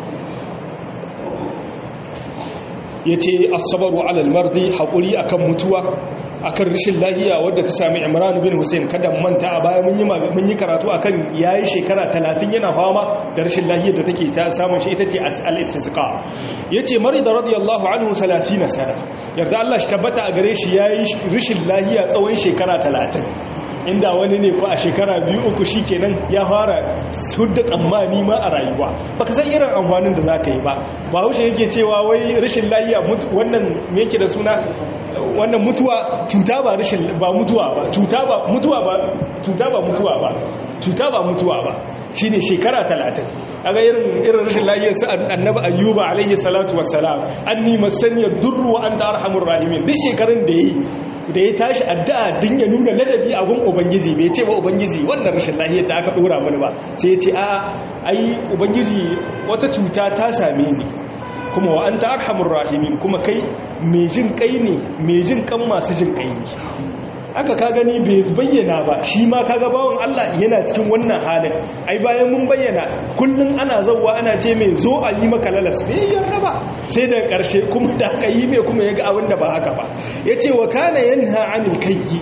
ya ce asabaru alal mardi haƙuri akan mutuwa akan rashin lahiya wadda ta sami imran bin hussein kada manta a baya mun yi mun yi karatu akan yayi shekara 30 yana fama da rashin lahiyar da take ta samun shi ita ce al-istisqa yace marida radiyallahu anhu 30 sana yarda Allah shi tabbata a gare shi yayi rashin lahiya tsawon shekara 30 inda wani ne ko a shekara biyu uku shi kenan ya fara hudda tsammani ma a rayuwa baka san irin amfanin da za ka yi ba ba haushe yake cewa wai rashin lahiya wannan me yake da suna wannan mutuwa cuta ba rashin ba mutuwa ba cuta ba mutuwa ba cuta ba mutuwa ba cuta ba mutuwa ba shine shekara 30 aga irin irin rashin lafiyar sa annabi ayyuba alaihi salatu wassalam anni masaniya durru wa anta arhamur rahimin duk shekarun da yi da ya tashi addu'a din ya nuna ladabi a gun ubangiji bai ce ba ubangiji wannan rashin lafiyar da aka dora mana ba sai ya ce a ai ubangiji wata cuta ta same ni kuma wa anta arhamur rahimin kuma kai mai jin kai ne mai jin kan masu jin kai ne aka ka gani bai bayyana ba shi ma kaga bawon Allah yana cikin wannan halin ai bayan mun bayyana kullun ana zawwa ana ce mai zo a yi maka lalas bai yarda ba sai da karshe kuma da aka yi mai kuma yaga abin da ba haka ba yace wa kana yanha anil kayyi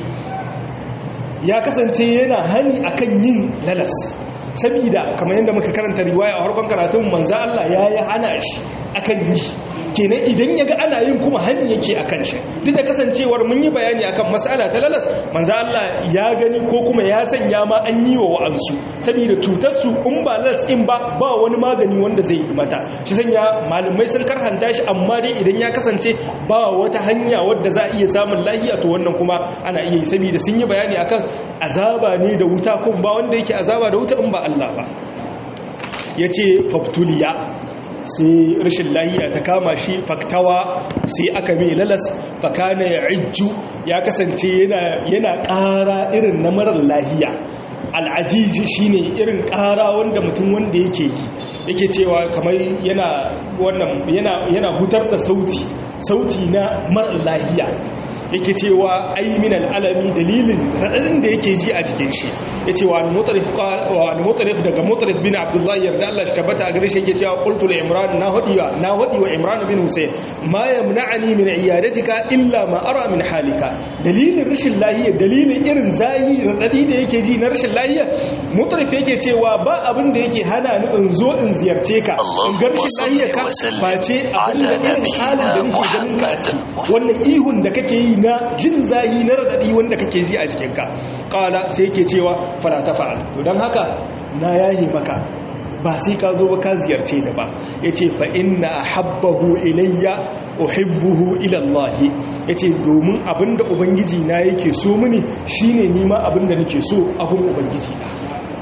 ya kasance yana hani akan yin lalas saboda kamar yadda muka karanta riwaya a harkon karatun manzo Allah yayi hana shi akan yi kenan idan ya ga ana yin kuma hannu yake a kan shi duk da kasancewar mun yi bayani akan matsala ta lalas manzo Allah ya gani ko kuma ya sanya ma an yi wa wa'ansu saboda cutar su in ba lalas in ba ba wani magani wanda zai yi mata shi sanya malamai sun karhanta shi amma dai idan ya kasance ba wata hanya wadda za a iya samun lahiya to wannan kuma ana iya yi saboda sun yi bayani akan azaba ne da wuta ko ba wanda yake azaba da wuta in ba Allah ba yace fabtuliya sai rashin lahiya ta kama shi faktawa sai aka mai lalas fakana ya ijju ya kasance yana ƙara irin na marar lahiya al'ajiji shine irin ƙara wanda mutum wanda yake yi yake cewa kamar yana wannan yana yana hutar da sauti sauti na mara lahiya yake cewa ai min al'alami dalilin radadin da yake ji a cikin shi yace wa al-mutarif wa al-mutarif daga mutarif bin abdullah yarda Allah shi tabbata a gare shi yake cewa qultu li imran na hadiwa na hadi wa imran bin husayn ma yamna'ani min iyadatika illa ma ara min halika dalilin rashin lahiya dalilin irin zahi radadi da yake ji na rashin lahiya mutarif yake cewa ba abin da yake hana ni in zo in ziyarce ka in ga rashin lahiya ka face abin da irin halin da nake ganin ka wannan ihun da kake yi na jin zahi na radadi wanda kake ji a jikinka kala sai yake cewa fara ta fa'al to don haka na yahi maka ba sai ka zo ba ka ziyarce ni ba yace fa inna habbahu ilayya uhibbuhu ila Allah yace domin abinda ubangiji na yake so mini shine nima abinda nake so abin ubangiji na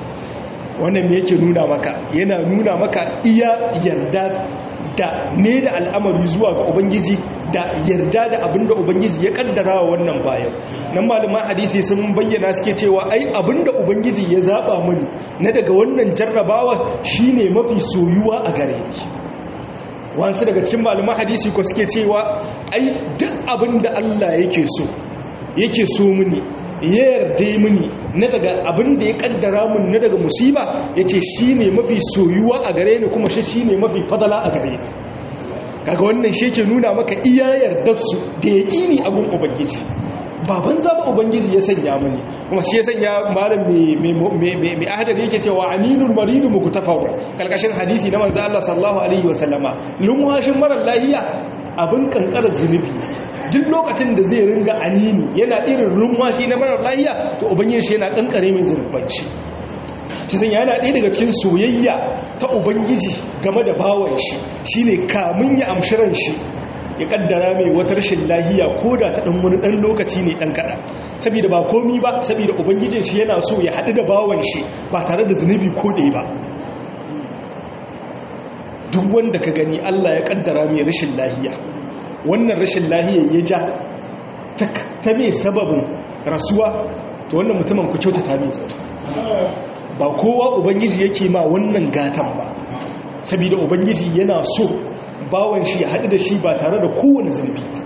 wannan me yake nuna maka yana nuna maka iya yarda da ne da al'amari zuwa ga ubangiji da yarda da abinda ubangiji ya kaddara wa wannan bayan nan malaman hadisi sun bayyana suke cewa ai abinda ubangiji ya zaba mini na daga wannan jarrabawa shine mafi soyuwa a gare ni wasu daga cikin malaman hadisi ko suke cewa ai duk abinda Allah yake so yake so mini ya yarda mini na daga abin da ya kaddara mun na daga musiba ya ce shi ne mafi soyuwa a gare ni kuma shi ne mafi fadala a gare ni kaga wannan shi ke nuna maka iya yardarsu da ya ƙini abin ubangiji baban zaba ubangiji ya sanya mani kuma shi ya sanya malam mai ahadar yake cewa aninul maridu muku tafawa kalkashin hadisi na manzo Allah sallallahu alaihi wasallama lumwashin marar lahiya abin kankarar zunubi duk lokacin da zai ringa anini yana irin rumwashi na marar lahiya to ubangiji shi yana kankare mai zunubanci shi san yana ɗaya daga cikin soyayya ta ubangiji game da bawan shi shine kamun ya amshiran shi ya kaddara mai wata rashin lahiya ko da ta ɗan wani ɗan lokaci ne ɗan kaɗa saboda ba komi ba saboda ubangijin shi yana so ya haɗu da bawan shi ba tare da zunubi ko ɗaya ba duk wanda ka gani Allah ya kaddara mai rashin lahiya wannan rashin lahiya ya ja ta mai sababin rasuwa to wannan mutumin ku kyautata mai zato ba kowa ubangiji yake ma wannan gatan ba saboda ubangiji yana so bawan shi ya haɗu da shi ba tare da kowane zunubi ba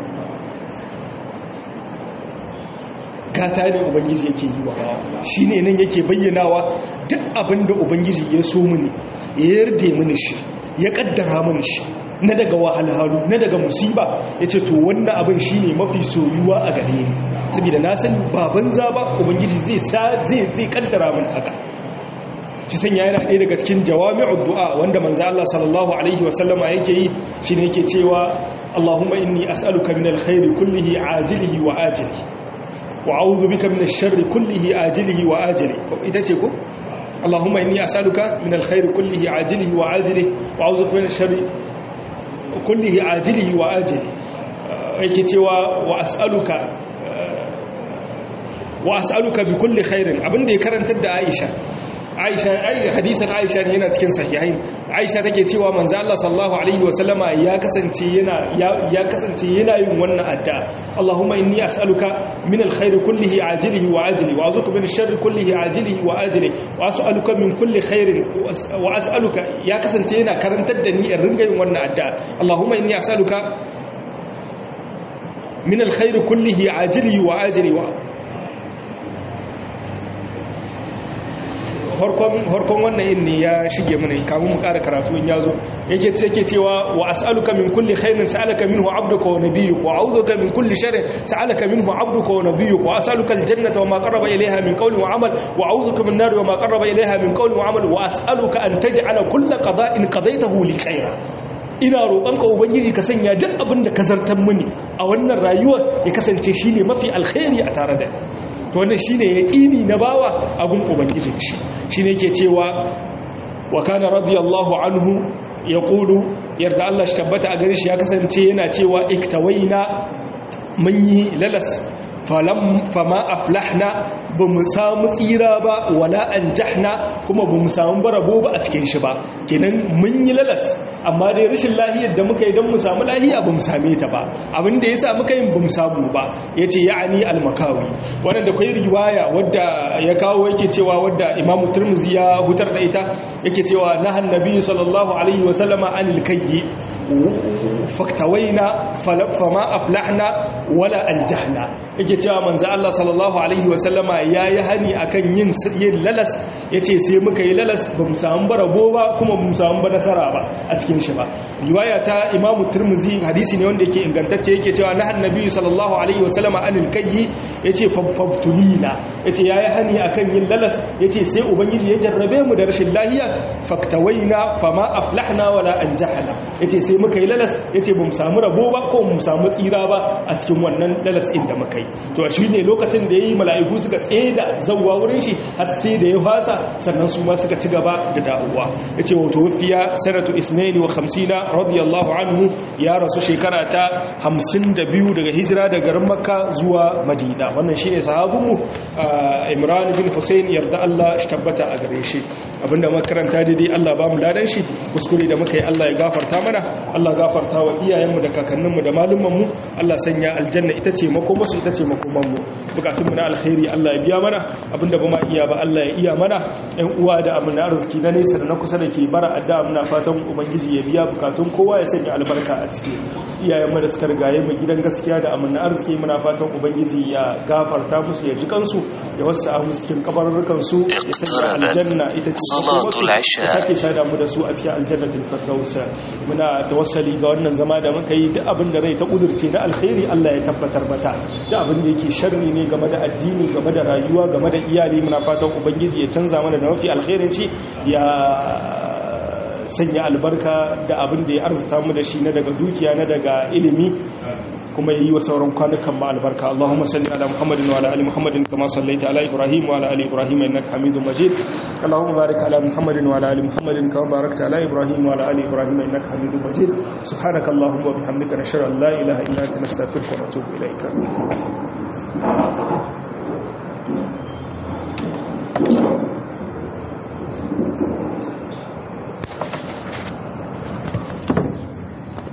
gata ne ubangiji yake yi wa bawa shi ne nan yake bayyanawa duk abin da ubangiji ya so mini ya yarda mini shi ya kaddara mini shi na daga wahalhalu na daga musiba ya ce to wannan abin shi ne mafi soyuwa a gare ni saboda na sani baban zaba ubangiji zai zai kaddara min haka shi sanya yana ɗaya daga cikin jawami'ud du'a wanda manzo Allah sallallahu alaihi wasallama yake yi shine yake cewa Allahumma inni as'aluka min alkhairi kullihi ajilihi wa ajilihi wa a'udhu bika min ash-sharri kullihi ajilihi wa ajilihi ita ce ko Allahumma inni as'aluka min alkhairi kullihi ajilihi wa ajilihi wa a'udhu bika min ash-sharri kullihi ajilihi wa ajilihi yake cewa wa as'aluka wa as'aluka bi kulli khairin abinda ya karantar da Aisha Aisha ai hadisin Aisha ne yana cikin sahihain Aisha take cewa manzo Allah sallallahu alaihi wasallama ya kasance yana ya kasance yana yin wannan addu'a Allahumma inni as'aluka min alkhairi kullihi ajilihi wa ajili wa azuka min sharri kullihi ajilihi wa ajili wa as'aluka min kulli khairin wa as'aluka ya kasance yana karantar da ni in ringa yin wannan addu'a Allahumma inni as'aluka min alkhairi kullihi ajilihi wa ajili wa harkon wannan yin ne ya shige mana kamun mu ƙara karatu in yazo yake yake cewa wa as'aluka min kulli khairin sa'alaka minhu 'abduka wa nabiyyuka wa a'udhuka min kulli sharrin sa'alaka minhu 'abduka wa nabiyyuka wa as'aluka al-jannata wa ma qarraba ilayha min qawlin wa 'amal wa a'udhuka min nar wa ma qarraba ilayha min qawlin wa 'amal wa as'aluka an taj'ala kulla qada'in qadaytahu li khaira ina roƙonka ubangiji ka sanya duk abin da ka zartar mini a wannan rayuwar ya kasance shine mafi alkhairi a tare da to wannan shine yaqini na bawa abun ubangijin shi shine yake cewa wa kana radiyallahu anhu yaqulu yarda Allah shi tabbata a gare shi ya kasance yana cewa iktawaina mun yi lalas falam fama aflahna ba mu samu tsira ba wala an jahna kuma ba mu samu barabo ba a cikin shi ba kenan mun yi lalas amma dai rashin lahiyar da muka yi don mu samu lahiya ba mu same ta ba abin da ya sa muka yin ba mu samu ba ya ce ya'ani almakawi wannan da kwai riwaya wadda ya kawo yake cewa wadda imamu turmuzi ya hutar da ita yake cewa na hannabi sallallahu alaihi wasallama anil kayyi faktawaina fama aflahna wala an jahna yake cewa manzo Allah sallallahu alaihi wasallama yayi hani akan yin yin lalas yace sai muka yi lalas ba mu samu barabo ba kuma ba mu samu ba nasara ba a cikin shi ba riwaya ta Imam Tirmidhi hadisi ne wanda yake ingantacce yake cewa na annabi sallallahu alaihi wasallama anil kayyi yace faftulina yace yayi hani akan yin lalas yace sai ubangiji ya jarrabe mu da rashin lahiya faktawaina fama aflahna wala anjahna yace sai muka yi lalas yace bamu samu rabo ba ko mu samu tsira ba a cikin wannan lalas din da muka yi to shi ne lokacin da yayi mala'iku suka tseda zawwa wurin shi har sai da ya fasa sannan su ma suka ci gaba da dawowa yace wato wafiya sanatu 52 radiyallahu anhu ya rasu shekara ta 52 daga hijira daga garin makka zuwa madina wannan shine sahabinmu imran bin husayn yarda Allah shi tabbata a gare shi abinda makaranta daidai Allah ba mu ladan shi kuskure da muka yi Allah ya gafarta mana Allah gafarta wa iyayenmu da kakanninmu da malumanmu Allah sanya aljanna ita ce makomarsu ita ce makomanmu bukatunmu na alkhairi Allah ya biya mana abinda ba ma iya ba Allah ya iya mana ɗan uwa da amina arziki na nesa da na kusa da ke bara adda muna fatan ubangiji ya biya bukatun kowa ya sanya albarka a ciki iyayenmu da suka rigaye mu gidan gaskiya da amina arziki muna fatan ubangiji ya gafarta musu ya ji kansu ya wasu a musu cikin kabarurrukan su ya sanya aljanna ita ce ya sake shaida mu da su a cikin aljannatul firdaus muna tawassali ga wannan zama da muka yi duk abin da rai ta kudurce na alkhairi Allah ya tabbatar mata duk abin da yake sharri ne game da addini game da rayuwa game da iyali muna fatan ubangiji ya canza mana da mafi alkhairin shi ya sanya albarka da abin da ya arzuta mu da shi na daga dukiya na daga ilimi kuma yi wa sauran kwanukan ma albarka Allahumma salli ala Muhammadin wa ala ali Muhammadin kama sallaita ala Ibrahim wa ala ali Ibrahim innaka Hamidum Majid Allahumma barik ala Muhammadin wa ala ali Muhammadin kama barakta ala Ibrahim wa ala ali Ibrahim innaka Hamidum Majid subhanaka Allahumma wa bihamdika nashhadu an la ilaha illa anta nastaghfiruka wa natubu ilayka